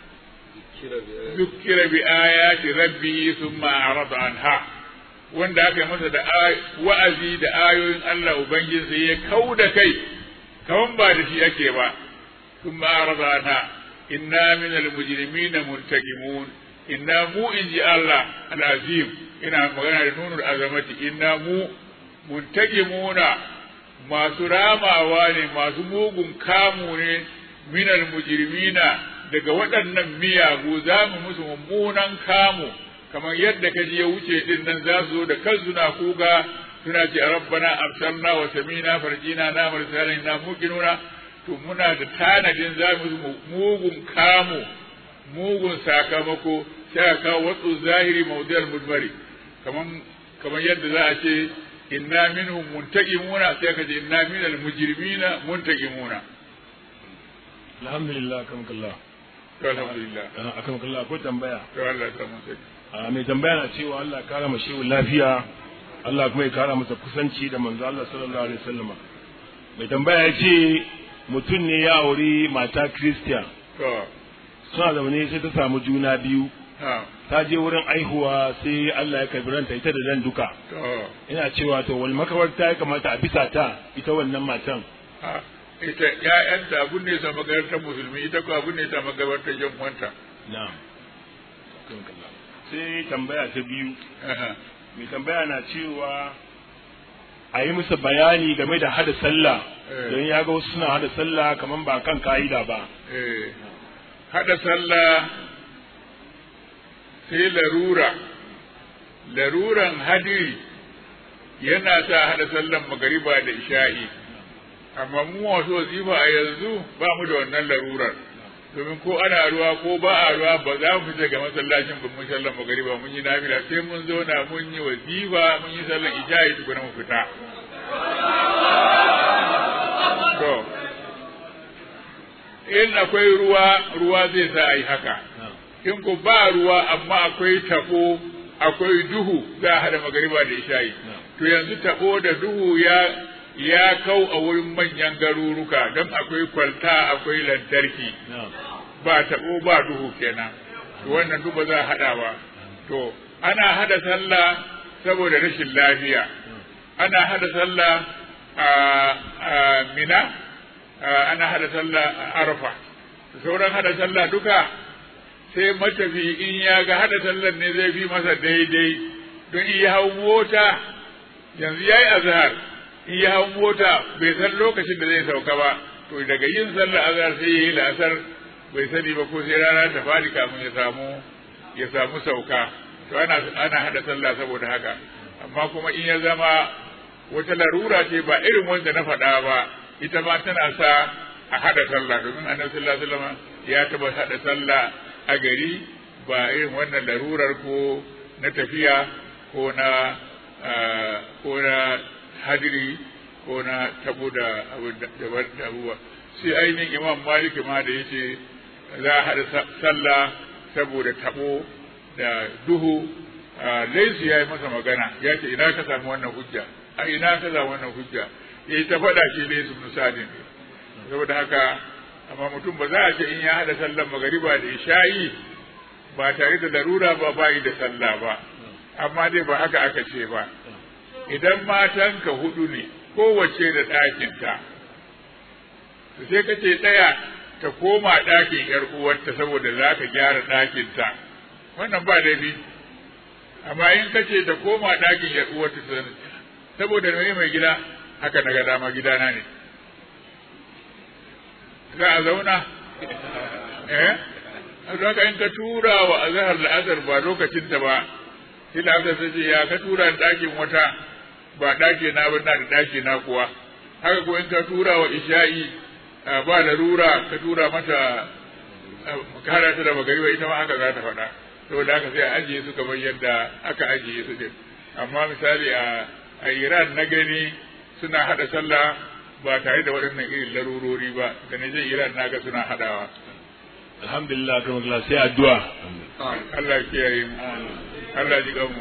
zukira bi ayati rabbi thumma arada anha wanda aka yi masa da wa'azi da ayoyin Allah ubangiji ya kau da kai kaman ba da shi ake ba thumma arada anha inna min al-mujrimina muntaqimun inna mu in ji Allah al'azim ina magana da nunul azamati inna mu muntakimuna masu ramawa ne masu mugun kamu ne minal mujrimina daga waɗannan miyagu za mu musu mummunan kamu kamar yadda ka ji ya wuce din nan za su zo da kansu na kuga suna ce rabbana absarna wa samina farjina na mursalin na muqinuna to muna da tanadin za mu mugun kamu mugun sakamako sai a kawo watsu zahiri maudiyar mudmari kaman kamar yadda za a ce inna minhum muntaqimuna sai ka ce inna minal mujrimina muntaqimuna alhamdulillah akamkallah to alhamdulillah akamkallah akwai tambaya to Allah ya samu sai a mai tambaya na cewa Allah ya kara mashi lafiya Allah kuma ya kara masa kusanci da manzo Allah sallallahu alaihi wasallama mai tambaya ya ce mutum ne ya auri mata Christian to suna zaune sai ta samu juna biyu ha ta je wurin aihuwa sai Allah ya karbi ranta ita da dan duka to ina cewa to wal makabarta ya kamata a bisa ta ita wannan matan ha ita ƴaƴanta abun ne ta makarantar musulmi ita ko abun ne ta makarantar yan uwanta na'am sai tambaya ta biyu Aha. mai tambaya na cewa a yi musu bayani game da hada sallah Eh. don ya ga wasu suna hada sallah kamar ba kan ka'ida ba eh hada sallah sai larura laruran hadiri yana sa hada sallan magariba da isha'i amma mu wasu wazifa a yanzu ba mu da wannan larurar domin ko ana ruwa ko ba a ruwa ba za mu fita ga masallacin ba mun sallan magariba mun yi nafila sai mun zauna mun yi wazifa mun yi sallan isha'i tukuna mu fita to in akwai ruwa ruwa zai sa a yi haka in ko ba ruwa amma akwai tabo akwai duhu za a hada magariba da isha'i to yanzu tabo da duhu ya ya kau a wurin manyan garuruka don akwai kwalta akwai lantarki ba tabo ba duhu kenan to wannan duk ba za a hada ba to ana hada sallah saboda rashin lafiya ana hada sallah a a mina a, ana hada sallah a arfa sauran hada sallah duka sai matafi in ya ga hada sallar ne zai fi masa daidai don in ya hau mota yanzu ya yi azhar in ya hau mota bai san lokacin da zai sauka ba to daga yin sallar azhar sai ya yi la'asar bai sani ba ko sai rana ta fadi kamun ya samu ya samu sauka to ana ana hada sallah saboda haka amma kuma in ya zama wata larura ce ba irin wanda na faɗa ba ita ma tana sa a hada sallah domin annabi sallallahu alaihi wasallam ya taba hada sallah a gari ba irin wannan larurar ko na tafiya ko na ah, ko na hadiri ko na tabo da abu da da abubuwa sai ainihin imam maliki ma da yace za a hada sa- sallah saboda tabo da duhu ah, laisu ya yi masa magana ya ce ina ka samu wannan hujja a ina ka samu wannan hujja ya yi ta faɗa shi laisu misalin saboda haka amma mutum ba za a ce in ya hada sallar magariba da isha'i ba tare da larura ba bayi da sallah ba amma dai ba haka aka ce ba idan matanka hudu ne kowace da ɗakinta to sai ka ce ɗaya ta koma ɗakin ‘yar uwarta saboda za ka gyara ɗakinta wannan ba laifi amma in ka ce ta koma ɗakin ‘yar uwarta saboda mai mai gida haka na ga dama gidana ne za a zauna eh don haka in ka tura wa azhar la'azar ba lokacin ta ba sai la'azar ta ce ya ka tura ni ɗakin wata ba ɗaki na ba na da ɗaki na kuwa haka ko in ka tura wa isha'i ah, ba larura ka tura mata ah, kara ta da magariba ita ma haka za ta faɗa saboda haka sai a ajiye su kamar yadda aka ajiye su din amma misali a a Iran na gani suna haɗa sallah ba tare da waɗannan irin larurori ba da na je Iran na ga suna haɗawa alhamdulillah kan Allah sai addu'a Allah ya kiyaye mu Allah ji mu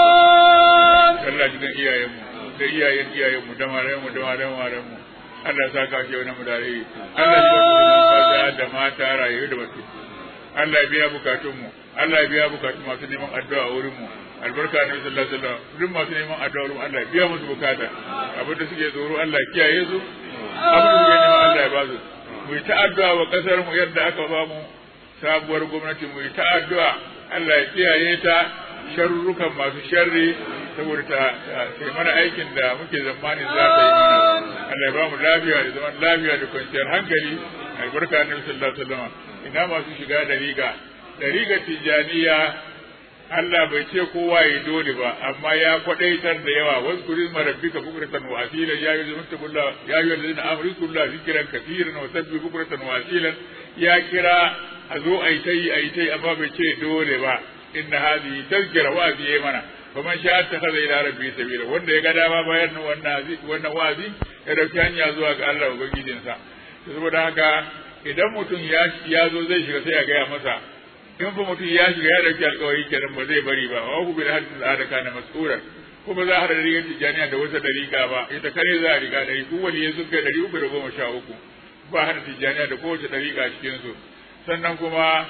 Allah ji kan iyayen mu da iyayen iyayen mu da marayen mu da marayen marayen mu Allah ya saka shi wani mu da rai Allah ji kan maza da mata rayu da batu Allah ya biya bukatun mu Allah ya biya bukatun masu neman addu'a a wurin mu albarka ne sallallahu alaihi wasallam duk masu neman addu'a wurin Allah ya biya musu bukata abin da suke tsoro Allah ya kiyaye su abin da suke neman Allah ya ba su mu yi ta addu'a wa kasar mu yadda aka ba mu sabuwar gwamnati mu yi ta addu'a Allah ya kiyaye ta sharrukan masu sharri saboda ta ta yi mana aikin da muke zamani za ta yi mana Allah ya ba mu lafiya da zaman lafiya da kwanciyar hankali albarka annabi sallallahu alaihi wasallam ina masu shiga da riga da riga tijaniya Allah bai ce kowa ya dole ba amma ya kwadaitar da yawa wasu kuri marabbika bukratan wa asila ya yi zumunta ya yi wallazina amru kullu zikran kaseeran wa sabbi bukratan wa asilan ya kira a zo a yi ta yi a yi ta yi amma bai ce dole ba inna hadhihi tazkira wa ya mana fa man sha'a takhadha ila rabbi sabila wanda ya ga dama bayan wannan wannan wazi ya dauki hanya zuwa ga Allah ubangijinsa saboda haka idan mutum ya ya zo zai shiga sai ya gaya masa in fa mutum ya shiga ya dauki alkawari kenan ba zai bari ba wa ku bil hadith al'ada kana mas'ura kuma za a hada rigar tijaniya da wata dariƙa ba ita kare za a riga dari duk wani ya sun kai dari uku da goma sha uku ba hada tijaniya da kowace dariƙa a cikin su sannan kuma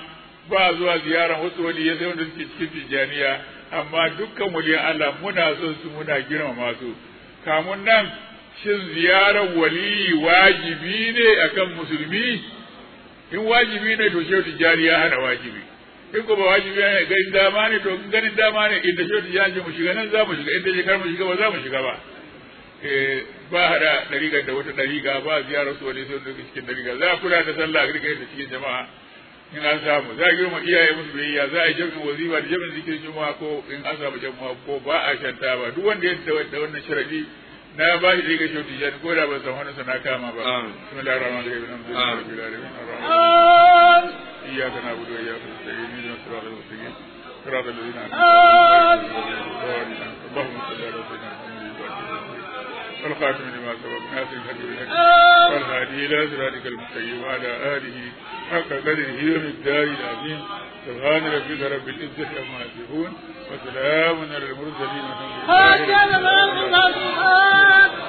ba zuwa ziyaran wasu waliyai sai wanda suke cikin tijjaniya amma dukkan waliyan Allah muna son su muna girmama su kamun nan shin ziyarar waliyi wajibi ne akan musulmi in wajibi ne to shehu tijjani ya hana wajibi in ko ba wajibi ne ganin dama ne to ganin dama ne inda shehu tijjani ce mu shiga nan za mu shiga inda shekar mu shiga ba za mu shiga ba ba hada dariƙar da wata dariƙa ba ziyarar su wani sun daga cikin dariƙa za a kula da sallah a rika da cikin jama'a in an samu za a girma iyaye musu biyayya za a yi jami'in wazifa da jami'in zikirin juma'a ko in an samu jama'a ko ba a shanta ba duk wanda ya da wannan sharadi na ba shi daga shauti jan ko da ban san wani sana kama ba bismillahir rahmanir rahim alhamdulillahi rabbil alamin iyyaka na'budu wa iyyaka nasta'in ihdinas siratal mustaqim siratal ladzina an'amta alaihim اللهم صل على سيدنا محمد والخاتم لما سبق ناصر الحق بالحق والهادي الى صراطك المستقيم وعلى اله حق قدره ومقداره العظيم سبحان ربك رب العزه عما يصفون وسلام على المرسلين والحمد لله